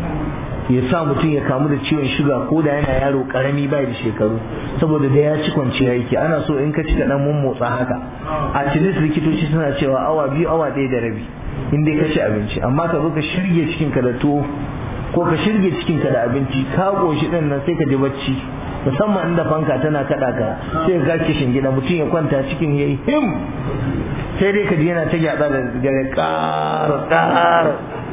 S1: ya sa mutum ya kamu da ciwon shuga ko da yana yaro karami bai da shekaru saboda da ya ci kwanciya yake ana so in ka ci ka dan motsa haka a cikin likitoci suna cewa awa biyu awa ɗaya da rabi in dai ka ci abinci amma ka zo ka shirge cikin ka da tuwo ko ka shirge cikin ka da abinci ka koshi din nan sai ka ji bacci musamman inda fanka tana kada ka sai ka kishin gida mutum ya kwanta cikin yayi him sai dai ka ji yana ta gyada da gare ƙara ƙara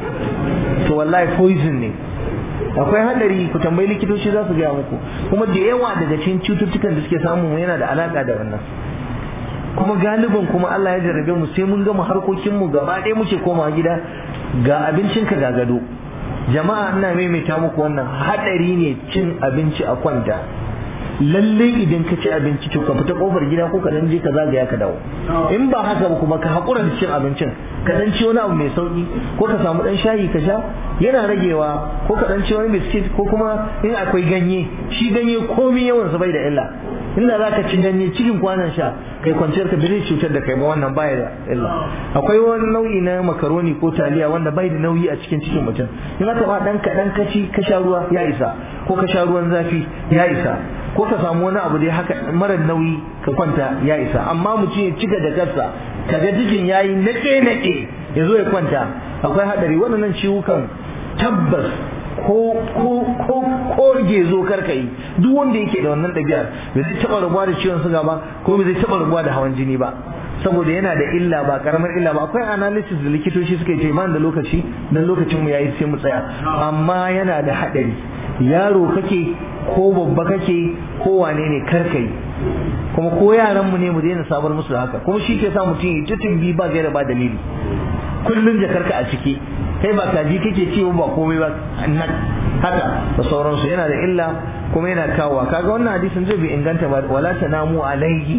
S1: to wallahi poison ne akwai hadari ku tambayi likitoci za su gaya muku kuma da yawa daga cikin cututtukan da suke samu yana da alaka da wannan kuma galibin kuma Allah ya jarrabe mu sai mun gama harkokin mu gaba ɗaya muke koma gida ga abincin ka ga gado jama'a ina maimaita muku wannan hadari ne cin abinci a kwanta lalle idan ka ci abinci to ka fita kofar gida ko ka dan je ka zagaya ka dawo in ba haka ba kuma ka hakura da cin abincin ka dan ci wani abu mai sauki ko ka samu dan shayi ka sha yana ragewa ko ka dan ci wani biskit ko kuma in akwai ganye shi ganye komai yawan sa bai da illa inda za ka ci ganye cikin kwanan sha kai kwanciyar ka bai cutar da kai ba wannan baya da illa akwai wani nau'i na makaroni ko taliya wanda bai da nauyi a cikin cikin mutum in aka ba dan kaɗan ka ci ka sha ruwa ya isa ko ka sha ruwan zafi ya isa ko ka samu wani abu dai haka mara nauyi ka kwanta ya isa amma mutum ya cika da kansa kaga jikin yayi nake nake ya zo ya kwanta akwai hadari waɗannan ciwukan tabbas ko ko ko ko gezo karka yi duk wanda yake da wannan ɗabi'ar bai zai taɓa rabuwa da ciwon suga ba ko bai zai taɓa rabuwa da hawan jini ba saboda yana da illa ba karamar illa ba akwai analysis da likitoci suka ce man da lokaci dan lokacin mu yayi sai mu tsaya amma yana da haɗari yaro kake ko babba kake ko wane ne karka yi kuma ko yaran mu ne mu daina sabar musu haka kuma shi ke sa mutum ya tutun bi ba gaira ba dalili kullun jakarka a ciki kai ba kaji kake ci ba komai ba nan haka da sauransu yana da illa kuma yana kawowa kaga wannan hadisin zai bi inganta ba wala tanamu alaihi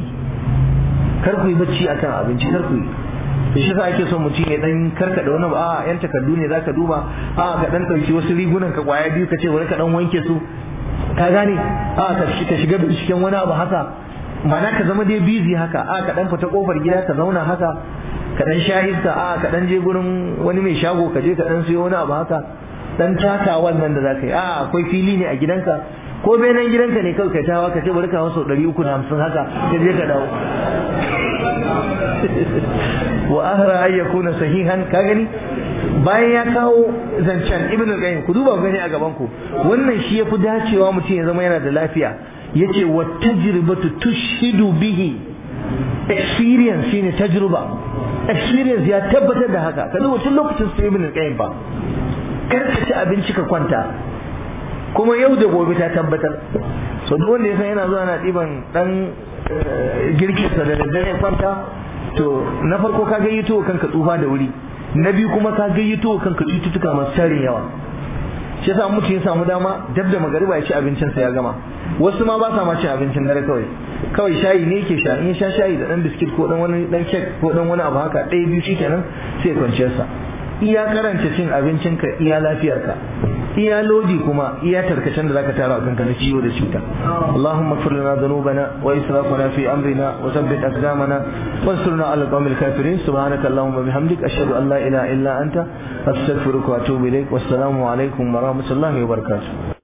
S1: kar ku yi bacci akan abinci kar ku yi da shi sa ake son mutum ya dan karkada wani ba a yan takardu ne zaka duba a ka dan dauki wasu rigunan ka kwaya biyu ka ce wani ka dan wanke su ka gane a ka ka shiga binciken wani abu haka ma'ana ka zama dai busy haka a ka dan fita kofar gida ka zauna haka ka dan sha iska a ka dan je gurin wani mai shago ka je ka dan siyo wani abu haka dan taka wannan da zaka yi a akwai fili ne a gidanka ko benan gidanka ne kawai kai tawa ka ce bari ka hawa sau ɗari uku da hamsin haka ka je ka dawo wa ahra ay yakuna sahihan ka gani bayan ya kawo zancen ibn al-qayyim ku duba gani a gaban ku wannan shi yafi dacewa mutum ya zama yana da lafiya yace wa tajribatu tushhidu bihi experience shine tajruba experience ya tabbatar da haka ka duba tun lokacin su ibn al-qayyim ba kar ka ci abinci ka kwanta kuma yau da gobe ta tabbatar so duk wanda ya san yana zuwa na ɗiban ɗan girkinsa da daddare kwanta to na farko ka gayyato kanka tsufa da wuri na biyu kuma ka gayyato kanka cututtuka masu tarin yawa shi yasa mutum ya samu dama dab da magariba ya ci abincinsa ya gama wasu ma ba sa ma cin abincin dare kawai kawai shayi ne yake sha in ya sha shayi da dan biskit ko dan wani dan kek ko dan wani abu haka ɗaya biyu shikenan sai ya kwanciyar sa iya karanta cin abincinka iya lafiyarka iya lodi kuma iya tarkacen da zaka tara a kanka na ciwo da cuta Allahumma ighfir lana dhunubana wa israfana fi amrina wa thabbit aqdamana wansurna ala qawmil kafirin subhanaka allahumma bihamdik ashhadu an la ilaha illa anta astaghfiruka wa atubu ilaik wassalamu alaikum wa rahmatullahi wa barakatuh